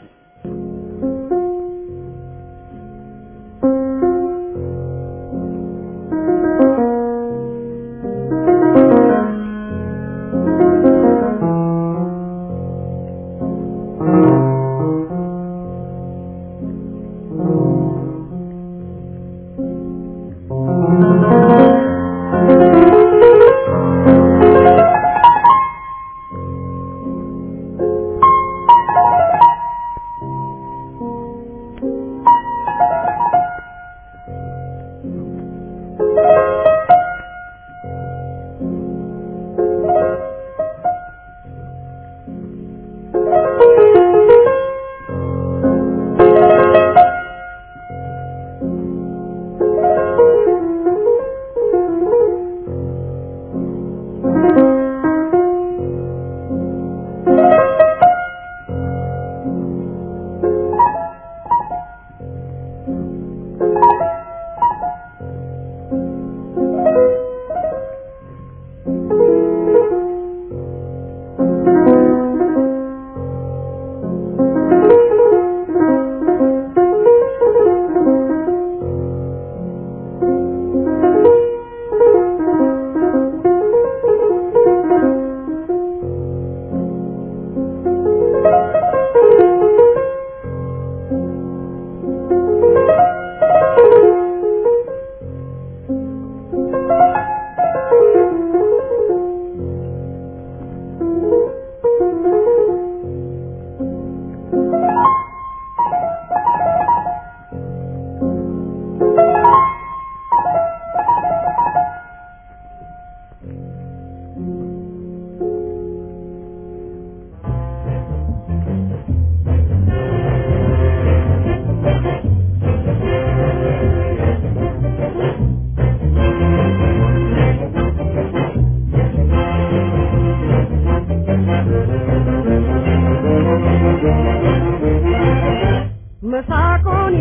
መሳቁን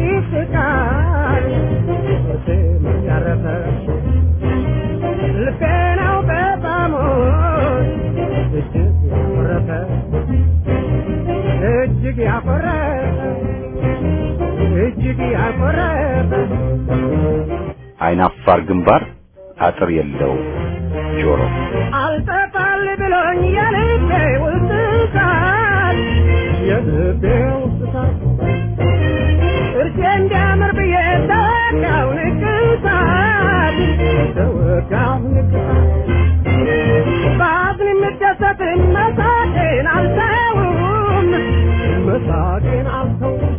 ይስቃል ስም ያረፈ ልቤ ነው በጣም እጅግ ያኮረፈ እጅግ ያኮረፈ እጅግ ያኮረፈ አይናፋር ግንባር አጥር የለው ጆሮ አልጠፋል ብሎኝ የልቤ ውስጥ ቃል የልቤ ውስጥ ቃል እርሴ እንዲያምር ብዬ ተወጋው ንቅሳት ተወጋው ንቅሳት በአዝን የምደሰትን መሳቄን አልተውም መሳቄን አልተውም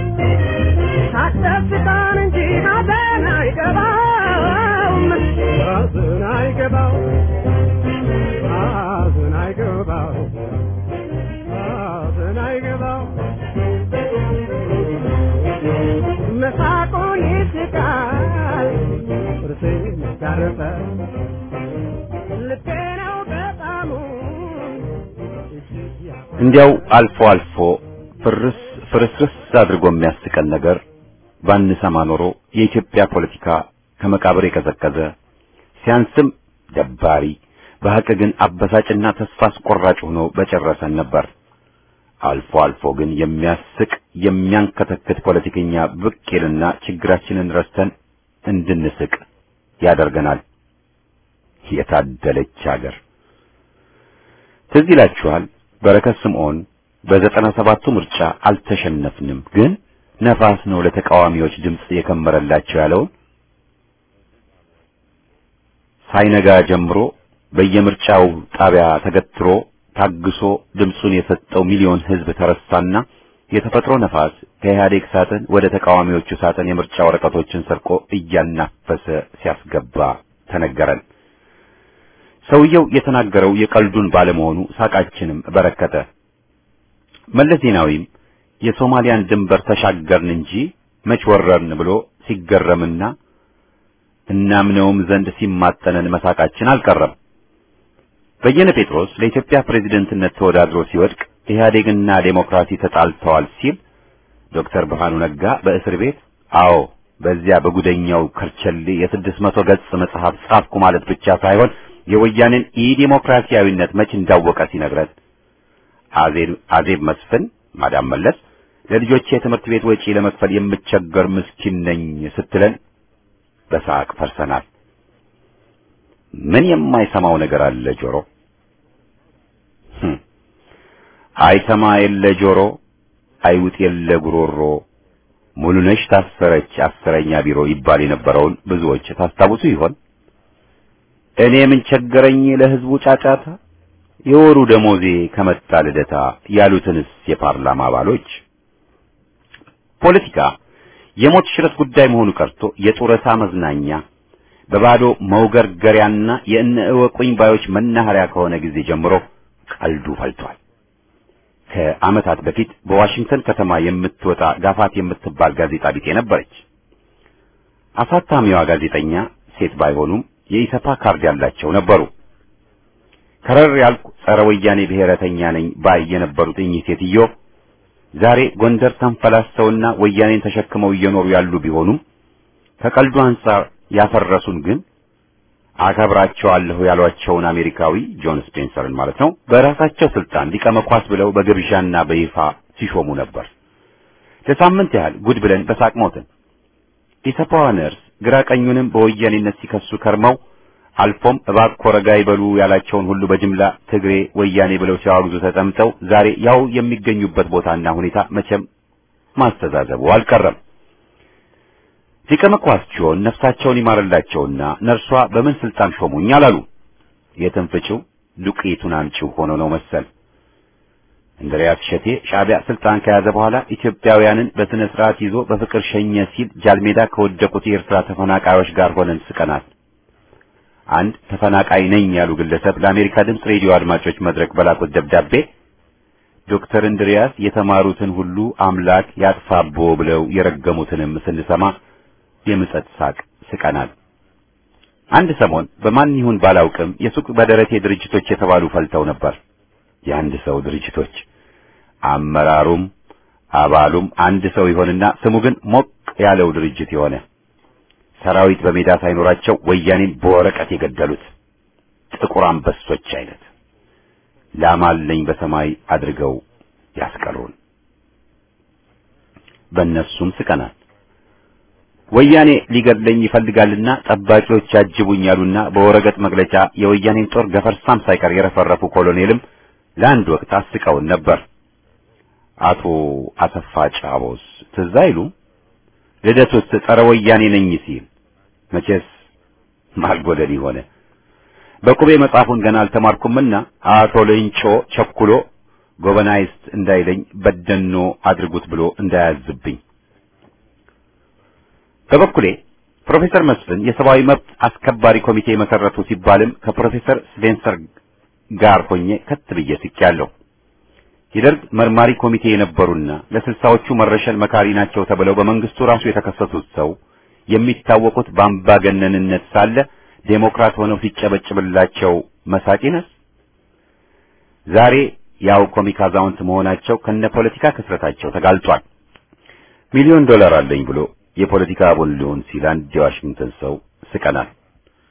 ታደስታን እንጂ ሐዘን አይገባውም ሐዘን አይገባውም ሐዘን አይገባውም ሐዘን አይገባውም መሳቁን ይስቃል ጥርሴን ያረፈ ልቤ ነው በጣሙ እጅግ ያ እንዲያው አልፎ አልፎ ፍርስ ፍርስርስ አድርጎ የሚያስቀን ነገር ባንሰማ ኖሮ የኢትዮጵያ ፖለቲካ ከመቃብር የቀዘቀዘ ሲያንስም ደባሪ በሐቅ ግን አበሳጭና ተስፋ አስቆራጭ ሆኖ በጨረሰን ነበር። አልፎ አልፎ ግን የሚያስቅ የሚያንከተክት ፖለቲከኛ ብቅ ይልና ችግራችንን ረስተን እንድንስቅ ያደርገናል። የታደለች ሀገር። ትዝ ይላችኋል በረከት ስምዖን በዘጠና ሰባቱ ምርጫ አልተሸነፍንም፣ ግን ነፋስ ነው ለተቃዋሚዎች ድምፅ የከመረላቸው ያለውን ሳይነጋ ጀምሮ በየምርጫው ጣቢያ ተገትሮ ታግሶ ድምፁን የሰጠው ሚሊዮን ሕዝብ ተረሳና የተፈጥሮ ነፋስ ከኢህአዴግ ሳጥን ወደ ተቃዋሚዎቹ ሳጥን የምርጫ ወረቀቶችን ሰርቆ እያናፈሰ ሲያስገባ ተነገረን። ሰውየው የተናገረው የቀልዱን ባለመሆኑ ሳቃችንም በረከተ። መለስ ዜናዊም የሶማሊያን ድንበር ተሻገርን እንጂ መች ወረርን ብሎ ሲገረምና እናምነውም ዘንድ ሲማጠነን መሳቃችን አልቀረም። በየነ ጴጥሮስ ለኢትዮጵያ ፕሬዝደንትነት ተወዳድሮ ሲወድቅ ኢህአዴግና ዴሞክራሲ ተጣልተዋል ሲል ዶክተር ብርሃኑ ነጋ በእስር ቤት አዎ በዚያ በጉደኛው ከርቸሌ የስድስት መቶ ገጽ መጽሐፍ ጻፍኩ ማለት ብቻ ሳይሆን የወያኔን ኢዲሞክራሲያዊነት መች እንዳወቀ ሲነግረን አዜብ አዜብ መስፍን ማዳም መለስ ለልጆቼ የትምህርት ቤት ወጪ ለመክፈል የምቸገር ምስኪን ነኝ ስትለን በሳቅ ፈርሰናል። ምን የማይሰማው ነገር አለ ጆሮ? አይሰማ የለ ጆሮ፣ አይውጥ የለ ጉሮሮ፣ ሙሉነሽ ታሰረች አስረኛ ቢሮ ይባል የነበረውን ብዙዎች ታስታውሱ ይሆን? እኔ ምን ቸገረኝ ለህዝቡ ጫጫታ፣ የወሩ ደሞዜ ከመጣ ልደታ ያሉትንስ የፓርላማ አባሎች ፖለቲካ የሞት ሽረት ጉዳይ መሆኑ ቀርቶ የጡረታ መዝናኛ በባዶ መውገርገሪያና የእነ እወቁኝ ባዮች መናኸሪያ ከሆነ ጊዜ ጀምሮ ቀልዱ ፈልቷል። ከዓመታት በፊት በዋሽንግተን ከተማ የምትወጣ ጋፋት የምትባል ጋዜጣ ቢጤ ነበረች። አሳታሚዋ ጋዜጠኛ ሴት ባይሆኑም የኢሰፓ ካርድ ያላቸው ነበሩ። ከረር ያልኩ ጸረ ወያኔ ብሔረተኛ ነኝ ባይ የነበሩት እኚህ ሴትዮ ዛሬ ጎንደር ተንፈላሰውና ወያኔን ተሸክመው እየኖሩ ያሉ ቢሆኑም ከቀልዱ አንጻር ያፈረሱን ግን አከብራቸዋለሁ ያሏቸውን አሜሪካዊ ጆን ስፔንሰርን ማለት ነው በራሳቸው ስልጣን ሊቀ መኳስ ብለው በግብዣና በይፋ ሲሾሙ ነበር። ለሳምንት ያህል ጉድ ብለን በሳቅ ሞትን። ኢሰፓዋ ነርስ ግራ ቀኙንም በወያኔነት ሲከሱ ከርመው አልፎም እባክዎ ረጋ ይበሉ ያላቸውን ሁሉ በጅምላ ትግሬ ወያኔ ብለው ሲያወግዙ ተጠምጠው ዛሬ ያው የሚገኙበት ቦታና ሁኔታ መቼም ማስተዛዘቡ አልቀረም። ሊቀ መኳስቸውን ነፍሳቸውን ይማርላቸውና ነርሷ በምን ስልጣን ሾሙኝ አላሉ። የትንፍጭው ዱቄቱን አምጪው ሆኖ ነው መሰል። እንድሪያስ ሸቴ ሻዕቢያ ስልጣን ከያዘ በኋላ ኢትዮጵያውያንን በስነ ስርዓት ይዞ በፍቅር ሸኘ ሲል ጃልሜዳ ከወደቁት የኤርትራ ተፈናቃዮች ጋር ሆነን ስቀናል። አንድ ተፈናቃይ ነኝ ያሉ ግለሰብ ለአሜሪካ ድምፅ ሬዲዮ አድማጮች መድረክ በላኩት ደብዳቤ ዶክተር እንድሪያስ የተማሩትን ሁሉ አምላክ ያጥፋቦ ብለው የረገሙትንም ስንሰማ የምጸት ሳቅ ስቀናል። አንድ ሰሞን በማን ይሁን ባላውቅም የሱቅ በደረቴ ድርጅቶች የተባሉ ፈልተው ነበር። የአንድ ሰው ድርጅቶች አመራሩም አባሉም አንድ ሰው ይሆንና ስሙ ግን ሞቅ ያለው ድርጅት የሆነ ሰራዊት በሜዳ ሳይኖራቸው ወያኔን በወረቀት የገደሉት ጥቁር አንበሶች አይነት ላማለኝ በሰማይ አድርገው ያስቀሩን። በእነሱም ስቀናል። ወያኔ ሊገድለኝ ይፈልጋልና ጠባቂዎች ያጅቡኝ ያሉና በወረቀት መግለጫ የወያኔን ጦር ገፈርሳም ሳይቀር የረፈረፉ ኮሎኔልም ለአንድ ወቅት አስቀውን ነበር። አቶ አሰፋ ጫቦስ ትዝ አይሉም? ልደቱስ ጸረ ወያኔ ነኝ ሲል መቼስ ማልጎደል ሆነ። በቁቤ መጽሐፉን ገና አልተማርኩምና አቶ ሌንጮ ቸኩሎ ጎበናይስት እንዳይለኝ በደኖ አድርጉት ብሎ እንዳያዝብኝ። በበኩሌ ፕሮፌሰር መስፍን የሰብአዊ መብት አስከባሪ ኮሚቴ መሰረቱ ሲባልም ከፕሮፌሰር ስፔንሰር ጋር ሆኜ ከት ብዬ ስቄያለሁ። የደርግ መርማሪ ኮሚቴ የነበሩና ለስልሳዎቹ መረሸን መካሪ ናቸው ተብለው በመንግስቱ ራሱ የተከሰሱት ሰው የሚታወቁት በአምባገነንነት ሳለ ዴሞክራት ሆነው ሲጨበጭብላቸው መሳቂነስ ዛሬ ያው ኮሚክ አዛውንት መሆናቸው ከነ ፖለቲካ ክስረታቸው ተጋልጧል። ሚሊዮን ዶላር አለኝ ብሎ የፖለቲካ አቦል ሊሆን ሲል አንድ የዋሽንግተን ሰው ስቀናል።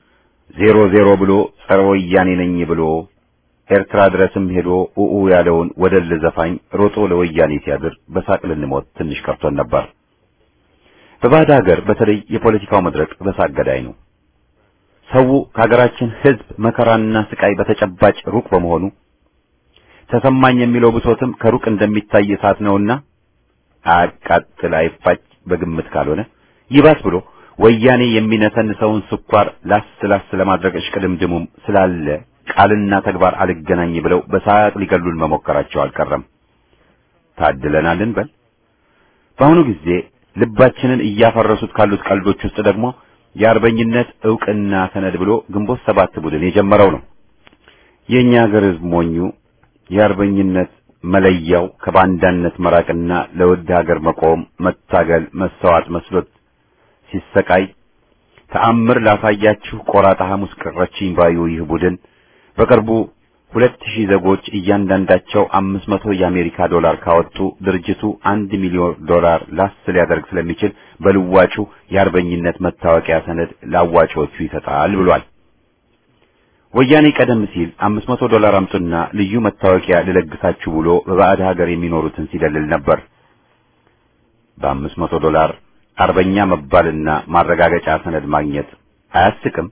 ዜሮ ዜሮ ብሎ ጸረ ወያኔ ነኝ ብሎ ኤርትራ ድረስም ሄዶ ኡኡ ያለውን ወደል ዘፋኝ ሮጦ ለወያኔ ሲያድር በሳቅ ልንሞት ትንሽ ቀርቶን ነበር። በባዕድ ሀገር በተለይ የፖለቲካው መድረክ በሳቅ ገዳይ ነው። ሰው ከሀገራችን ሕዝብ መከራና ስቃይ በተጨባጭ ሩቅ በመሆኑ ተሰማኝ የሚለው ብሶትም ከሩቅ እንደሚታይ እሳት ነውና አያቃጥል አይፋጭ በግምት ካልሆነ ይባስ ብሎ ወያኔ የሚነሰንሰውን ስኳር ላስ ላስ ለማድረግ እሽቅድምድሙም ስላለ ቃልና ተግባር አልገናኝ ብለው በሳቅ ሊገሉን መሞከራቸው አልቀረም። ታድለናል እንበል። በአሁኑ ጊዜ ልባችንን እያፈረሱት ካሉት ቀልዶች ውስጥ ደግሞ የአርበኝነት ዕውቅና ሰነድ ብሎ ግንቦት ሰባት ቡድን የጀመረው ነው። የእኛ ሀገር ሕዝብ ሞኙ የአርበኝነት መለያው ከባንዳነት መራቅና ለውድ ሀገር መቆም፣ መታገል፣ መሰዋት መስሎት ሲሰቃይ ተአምር ላሳያችሁ ቆራጣ ሐሙስ ቀረችኝ ባዩ ይህ ቡድን በቅርቡ ሁለት ሺህ ዜጎች እያንዳንዳቸው አምስት መቶ የአሜሪካ ዶላር ካወጡ ድርጅቱ አንድ ሚሊዮን ዶላር ላስ ሊያደርግ ስለሚችል በልዋጩ የአርበኝነት መታወቂያ ሰነድ ለአዋጪዎቹ ይሰጣል ብሏል። ወያኔ ቀደም ሲል አምስት መቶ ዶላር አምጡና ልዩ መታወቂያ ልለግሳችሁ ብሎ በባዕድ ሀገር የሚኖሩትን ሲደልል ነበር። በአምስት መቶ ዶላር አርበኛ መባልና ማረጋገጫ ሰነድ ማግኘት አያስቅም?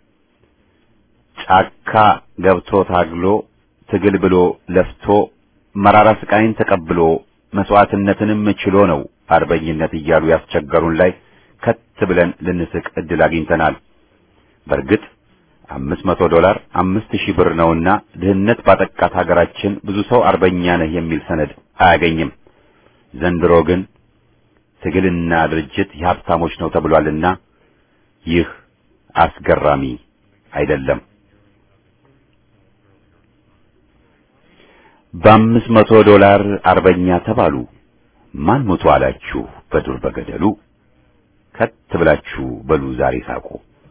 ጫካ ገብቶ ታግሎ ትግል ብሎ ለፍቶ መራራ ስቃይን ተቀብሎ መስዋዕትነትንም ችሎ ነው አርበኝነት እያሉ ያስቸገሩን ላይ ከት ብለን ልንስቅ እድል አግኝተናል። በእርግጥ አምስት መቶ ዶላር አምስት ሺህ ብር ነውና ድህነት ባጠቃት ሀገራችን ብዙ ሰው አርበኛ ነህ የሚል ሰነድ አያገኝም። ዘንድሮ ግን ትግልና ድርጅት የሀብታሞች ነው ተብሏልና ይህ አስገራሚ አይደለም። በአምስት መቶ ዶላር አርበኛ ተባሉ። ማን ሞቶ አላችሁ በዱር በገደሉ? ከት ብላችሁ በሉ ዛሬ ሳቁ።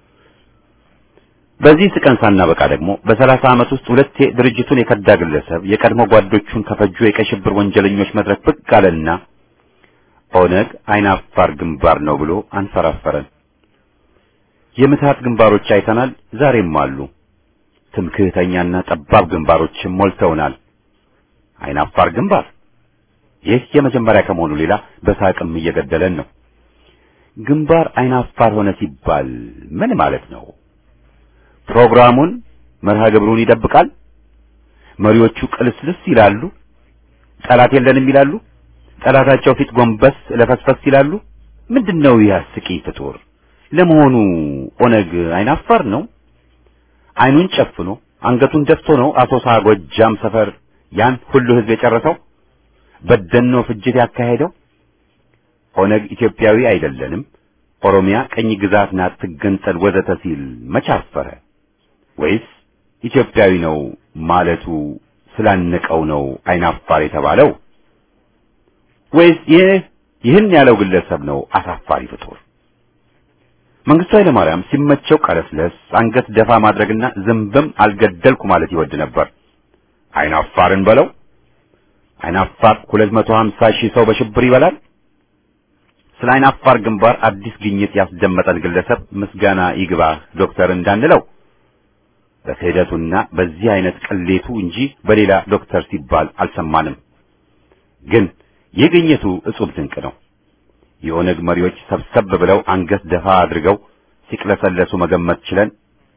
በዚህ ስቀን ሳናበቃ ደግሞ በሰላሳ ዓመት ውስጥ ሁለቴ ድርጅቱን የከዳ ግለሰብ የቀድሞ ጓዶቹን ከፈጁ የቀይ ሽብር ወንጀለኞች መድረክ ብቅ አለና ኦነግ አይናፋር ግንባር ነው ብሎ አንፈራፈረን። የምትሃት ግንባሮች አይተናል፣ ዛሬም አሉ። ትምክህተኛና ጠባብ ግንባሮችም ሞልተውናል። አይናፋር ግንባር ይህ የመጀመሪያ ከመሆኑ ሌላ በሳቅም እየገደለን ነው። ግንባር አይናፋር ሆነ ሲባል ምን ማለት ነው? ፕሮግራሙን መርሃ ግብሩን ይደብቃል። መሪዎቹ ቅልስልስ ይላሉ። ጠላት የለንም ይላሉ። ጠላታቸው ፊት ጎንበስ ለፈስፈስ ይላሉ። ምንድነው ይህ አስቂኝ ፍጡር? ለመሆኑ ኦነግ አይናፋር ነው? አይኑን ጨፍኖ አንገቱን ደፍቶ ነው አሶሳ ጎጃም ሰፈር ያን ሁሉ ህዝብ የጨረሰው? በደኖ ፍጅት ያካሄደው? ኦነግ ኢትዮጵያዊ አይደለንም፣ ኦሮሚያ ቀኝ ግዛት ናት ትገንጠል ወዘተ ሲል መቻፈረ? ወይስ ኢትዮጵያዊ ነው ማለቱ ስላነቀው ነው አይናፋር የተባለው? ወይስ ይህ ይህን ያለው ግለሰብ ነው አሳፋሪ ፍጡር? መንግስቱ ኃይለ ማርያም ሲመቸው ቀለስለስ አንገት ደፋ ማድረግና ዝንብም አልገደልኩ ማለት ይወድ ነበር። አይናፋርን በለው አይናፋር 250 ሺህ ሰው በሽብር ይበላል። ስለ አይናፋር ግንባር አዲስ ግኝት ያስደመጠን ግለሰብ ምስጋና ይግባ ዶክተር እንዳንለው በክህደቱና በዚህ አይነት ቅሌቱ እንጂ በሌላ ዶክተር ሲባል አልሰማንም። ግን ይህ ግኝቱ እጹብ ድንቅ ነው። የኦነግ መሪዎች ሰብሰብ ብለው አንገት ደፋ አድርገው ሲቅለሰለሱ መገመት ችለን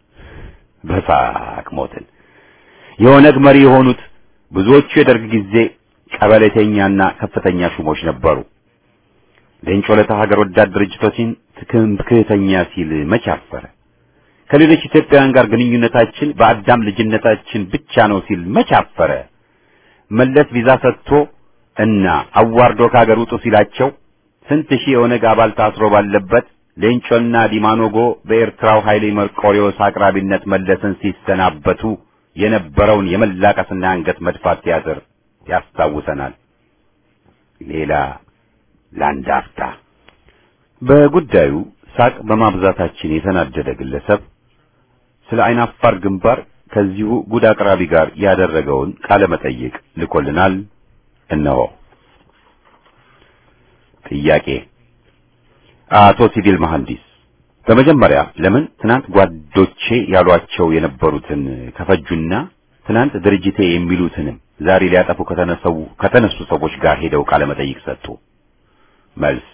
በሳቅ ሞትን። የኦነግ መሪ የሆኑት ብዙዎቹ የደርግ ጊዜ ቀበሌተኛና ከፍተኛ ሹሞች ነበሩ። ሌንጮ ለታ ሀገር ወዳድ ድርጅቶችን ትምክህተኛ ሲል መች አፈረ? ከሌሎች ኢትዮጵያውያን ጋር ግንኙነታችን በአዳም ልጅነታችን ብቻ ነው ሲል መች አፈረ? መለስ ቪዛ ሰጥቶ እና አዋርዶ ከሀገር ውጡ ሲላቸው ስንት ሺህ የኦነግ አባል ታስሮ ባለበት ሌንጮና ዲማኖጎ በኤርትራው ኃይሌ መርቆሪዎስ አቅራቢነት መለስን ሲሰናበቱ የነበረውን የመላቀስና አንገት መድፋት ቲያትር ያስታውሰናል። ሌላ ለአንድ አፍታ በጉዳዩ ሳቅ በማብዛታችን የተናደደ ግለሰብ ስለ አይናፋር ግንባር ከዚሁ ጉድ አቅራቢ ጋር ያደረገውን ቃለ መጠይቅ ልኮልናል። እነሆ። ጥያቄ አቶ ሲቪል መሐንዲስ በመጀመሪያ ለምን ትናንት ጓዶቼ ያሏቸው የነበሩትን ከፈጁና ትናንት ድርጅቴ የሚሉትንም ዛሬ ሊያጠፉ ከተነሰው ከተነሱ ሰዎች ጋር ሄደው ቃለ መጠይቅ ሰጡ? መልስ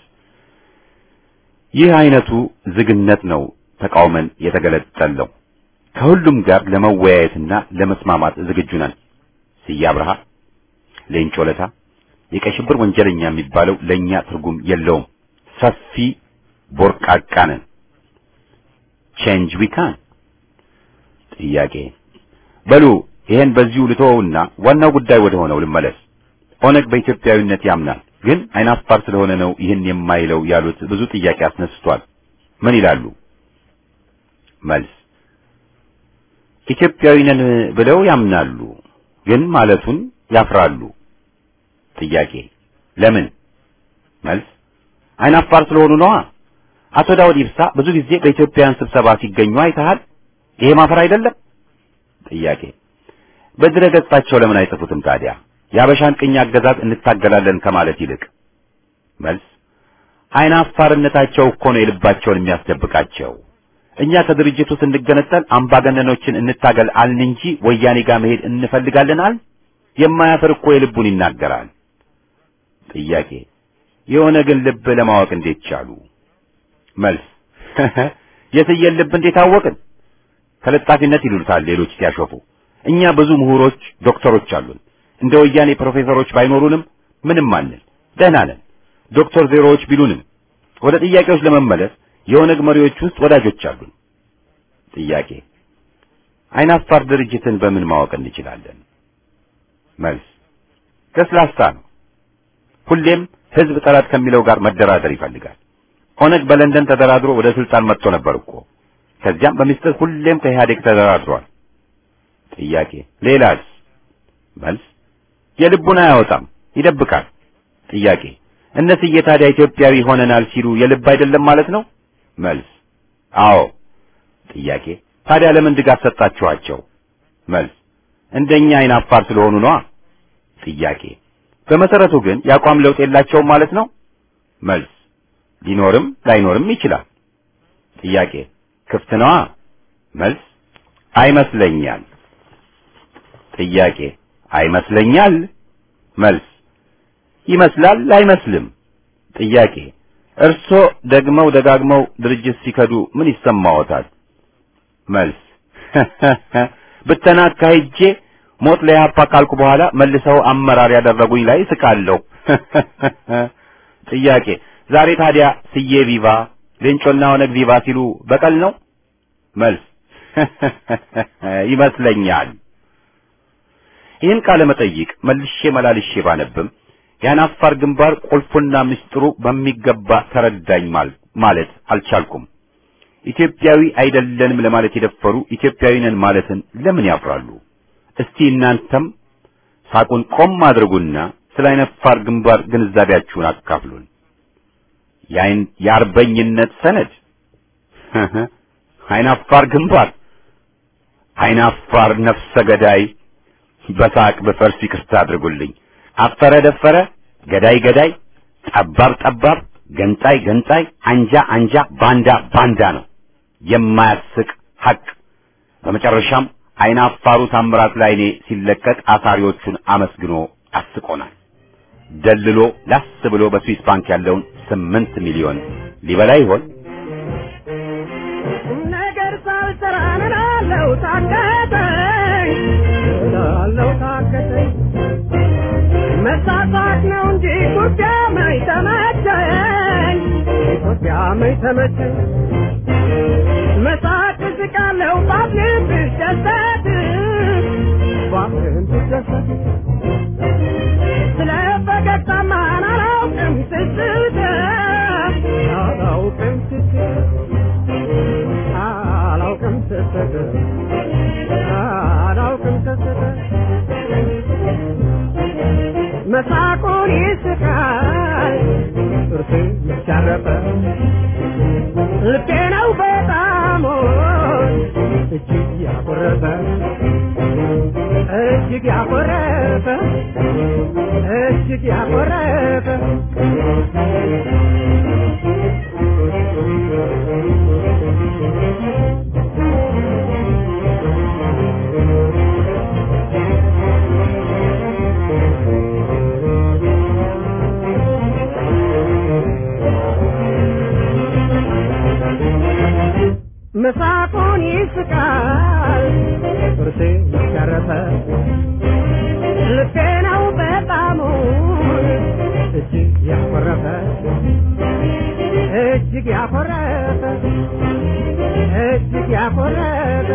ይህ አይነቱ ዝግነት ነው ተቃውመን የተገለጠለው። ከሁሉም ጋር ለመወያየትና ለመስማማት ዝግጁ ነን። ስዬ አብርሃ፣ ሌንጮ ለታ፣ የቀይ ሽብር ወንጀለኛ የሚባለው ለኛ ትርጉም የለውም። ሰፊ ቦርቃቃ ነን። ቼንጅ ዊ ካን። ጥያቄ በሉ ይሄን በዚሁ ልተወውና ዋናው ጉዳይ ወደ ሆነው ልመለስ። ኦነግ በኢትዮጵያዊነት ያምናል፣ ግን አይናፋር ስለሆነ ነው ይህን የማይለው ያሉት ብዙ ጥያቄ አስነስቷል። ምን ይላሉ? መልስ ኢትዮጵያዊ ነን ብለው ያምናሉ፣ ግን ማለቱን ያፍራሉ። ጥያቄ ለምን? መልስ አይናፋር ስለሆኑ ነዋ። አቶ ዳውድ ኢብሳ ብዙ ጊዜ በኢትዮጵያውያን ስብሰባ ሲገኙ አይተሃል። ይሄ ማፈር አይደለም? ጥያቄ በድረ ገጻቸው ለምን አይጽፉትም ታዲያ? የአበሻን ቅኝ አገዛዝ እንታገላለን ከማለት ይልቅ። መልስ አይናፋርነታቸው እኮ ነው የልባቸውን የሚያስደብቃቸው። እኛ ከድርጅቱ ስንገነጠል አምባገነኖችን እንታገል አልን እንጂ ወያኔ ጋር መሄድ እንፈልጋለን አል የማያፍር እኮ የልቡን ይናገራል። ጥያቄ የሆነ ግን ልብ ለማወቅ እንዴት ቻሉ? መልስ የትየን ልብ እንዴት አወቅን? ተለጣፊነት ይሉታል ሌሎች ሲያሾፉ። እኛ ብዙ ምሁሮች ዶክተሮች አሉን። እንደ ወያኔ ፕሮፌሰሮች ባይኖሩንም ምንም አንል፣ ደህና ነን። ዶክተር ዜሮዎች ቢሉንም ወደ ጥያቄዎች ለመመለስ የኦነግ መሪዎች ውስጥ ወዳጆች አሉን። ጥያቄ አይናፋር ድርጅትን በምን ማወቅ እንችላለን? መልስ ለስላሳ ነው። ሁሌም ህዝብ ጠላት ከሚለው ጋር መደራደር ይፈልጋል። ኦነግ በለንደን ተደራድሮ ወደ ስልጣን መጥቶ ነበር እኮ። ከዚያም በሚስጥር ሁሌም ከኢህአዴግ ተደራድሯል። ጥያቄ ሌላስ? መልስ የልቡን አያወጣም፣ ይደብቃል። ጥያቄ እነስዬ ታዲያ ኢትዮጵያዊ ሆነናል ሲሉ የልብ አይደለም ማለት ነው? መልስ አዎ። ጥያቄ ታዲያ ለምን ድጋፍ ሰጣችኋቸው? መልስ እንደኛ አይናፋር ስለሆኑ ነዋ። ጥያቄ በመሰረቱ ግን የአቋም ለውጥ የላቸውም ማለት ነው? መልስ ሊኖርም ላይኖርም ይችላል። ጥያቄ ክፍት ነዋ። መልስ አይመስለኛል። ጥያቄ አይመስለኛል። መልስ ይመስላል አይመስልም። ጥያቄ እርሶ ደግመው ደጋግመው ድርጅት ሲከዱ ምን ይሰማዎታል? መልስ ብተና አካሂጄ ሞት ለኢህአፓ ካልኩ በኋላ መልሰው አመራር ያደረጉኝ ላይ ስቃለሁ። ጥያቄ ዛሬ ታዲያ ስዬ ቪቫ ሌንጮና ኦነግ ቪቫ ሲሉ በቀል ነው? መልስ ይመስለኛል። ይህን ቃለ መጠይቅ መልሼ መላልሼ ባነብም ያን አፋር ግንባር ቁልፉና ምስጢሩ በሚገባ ተረዳኝ ማለት አልቻልኩም። ኢትዮጵያዊ አይደለንም ለማለት የደፈሩ ኢትዮጵያዊ ነን ማለትን ለምን ያፍራሉ? እስቲ እናንተም ሳቁን ቆም አድርጉና ስለ አይናፋር ግንባር ግንዛቤያችሁን አካፍሉን። የአይን የአርበኝነት ሰነድ አይናፋር ግንባር አይናፋር ነፍሰ ገዳይ በሳቅ በፈርስ ይቅርታ አድርጉልኝ። አፈረ ደፈረ፣ ገዳይ ገዳይ፣ ጠባብ ጠባብ፣ ገንጣይ ገንጣይ፣ አንጃ አንጃ፣ ባንዳ ባንዳ ነው የማያስቅ ሐቅ። በመጨረሻም አይናፋሩ ታምራት ላይኔ ሲለቀቅ አሳሪዎቹን አመስግኖ አስቆናል። ደልሎ ላስ ብሎ በስዊስ ባንክ ያለውን ስምንት ሚሊዮን ሊበላ ይሆን? ነገር ሳልሰራ እላለሁ ታከተኝ እላለሁ ታከተኝ መሳሳት ነው እንጂ ኢትዮጵያ መች ተመቸኝ ኢትዮጵያ መች ተመቸኝ መሳቅ ስቃለሁ ባፍን ብደሰት ባፍን ብደሰት ስለ ፈገግታማን አላውቅም ስስት አላውቅም ስስት አላውቅም ስስት አላውቅም ስስት መሳቁን ይስቃል ጥርስ ይሻረፈ ልቤ ነው በጣም እጅግ ያኮረፈ እጅግ ያኮረፈ እጅግ ያኮረፈ ያኮረፈ እጅግ ያኮረፈ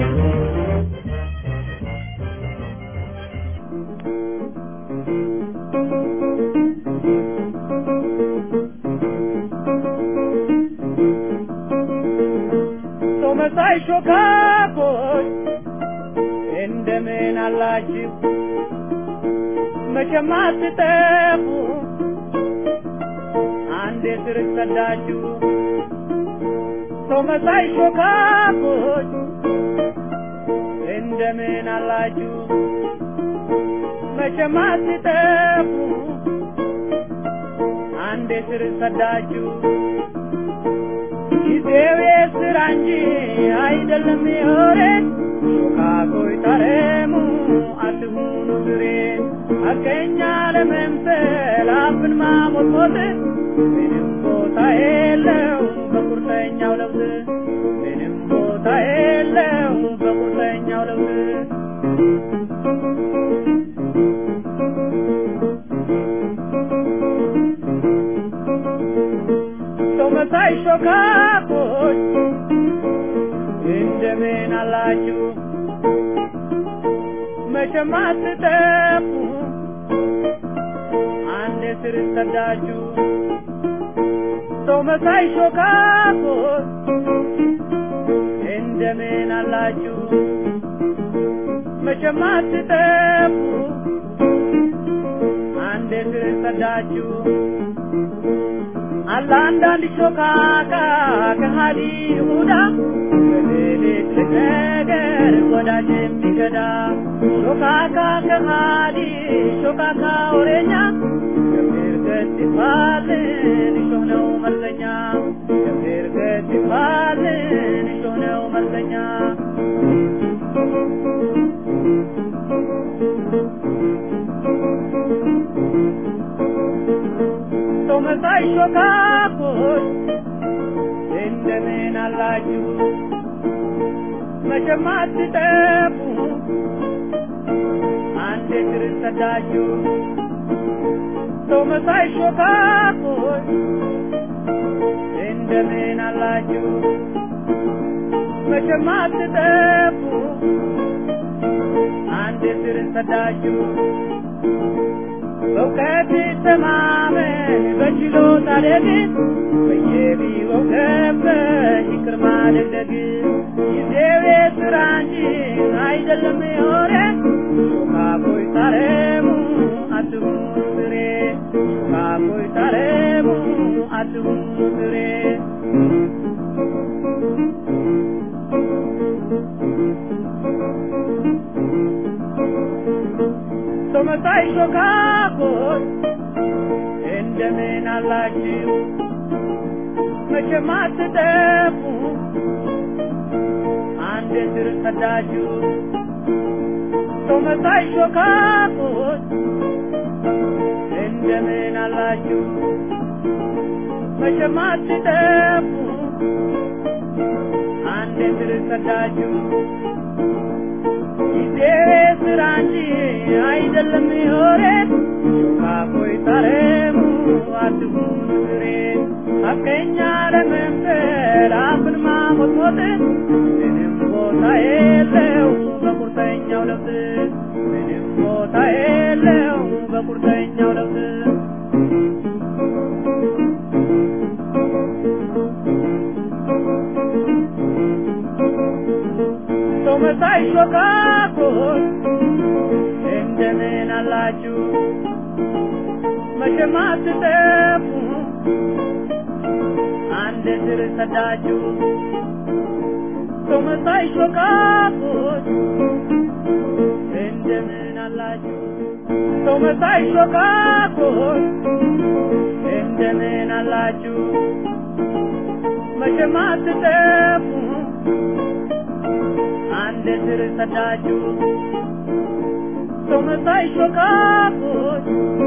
ሰው መሳይ ሾካኮች እንደምን አላችሁ? መቼም አትጠፉ አንዴ ስር ሰዳችሁ ሰው መሳይ ሾካኮች እንደምን አላችሁ? መቼም አትጠፉ አንዴ ስር ሰዳችሁ ጊዜው የስራ እንጂ አይደለም የወሬ ሾካኮይ ታረሙ አትሁኑ ግሬ አገኛ ለመምሰል አፍን ማሞጥሞጥ ምንም ቦታ የለው በቁርጠኛው ለውጥ ምንም ቦታ የለው በቁርጠኛው ለውጥ ሰው መሳይ ሾካኮች እንደምን አላችሁ? መቼም አትጠፉ አንድ ስር ሰዳችሁ ሰው መሳይ ሾካኮች እንደምን አላችሁ? መቼም አትጠፉ አንድ ስር ሰዳችሁ አለ አንዳንድ ሾካካ ከሃዲ ይሁዳ በሌሊት ነገር ወዳጅ የሚገዳ ሾካካ ከሃዲ ሾካካ ወሬኛ ገብር ገት ይባልን እሾህ ነው መርዘኛ ገብር ገት ይባልን እሾህ ነው መርዘኛ ሰው መሳይ ሾካኮች እንደምን አላችሁ? መቼም አትጠፉ አንድ ስር ሰዳችሁ ሰው መሳይ ሾካኮች እንደምን አላችሁ? መቼም አትጠፉ አንድ ስር ሰዳችሁ በእውቀት ተማመን በችሎታ ደግን በየቢሮው ገብተህ ይቅር ማደግደግ ጊዜው የስራ እንጂ አይደለም የወሬ ሾካኮይ ታረሙ አትሁኑ ፍሬ ሾካኮይ ታረሙ አትሁኑ ፍሬ ሰው መሳይ ሾካኮች እንደምን አላችሁ? መቼም አትጠፉ አንድ ስር ሰዳችሁ ሰው መሳይ ሾካኮች እንደምን አላችሁ? መቼም አትጠፉ አንድ ስር ሰዳችሁ ጊዜው ስራ እንጂ አይደለም የወሬ ሾካኮይ ታረሙ አትሁኑ ፍሬ ሐቀኛ ለመምሰል አፍን ማሞጥሞጥ ምንም ቦታ የለው በቁርጠኛው ለውጥ ምንም ቦታ የለው በቁርጠኛው ለውጥ ሰው መሳይ ሾካኮች እንደምን አላችሁ? መቼም አትጠፉ አንድ ስር ሰዳችሁ ሰው መሳይ ሾካኮች እንደምን አላችሁ? ሰው መሳይ ሾካኮች እንደምን አላችሁ? መቼም አትጠፉ አንድ ስር ሰዳችሁ ሰው መሳይ ሾካኮች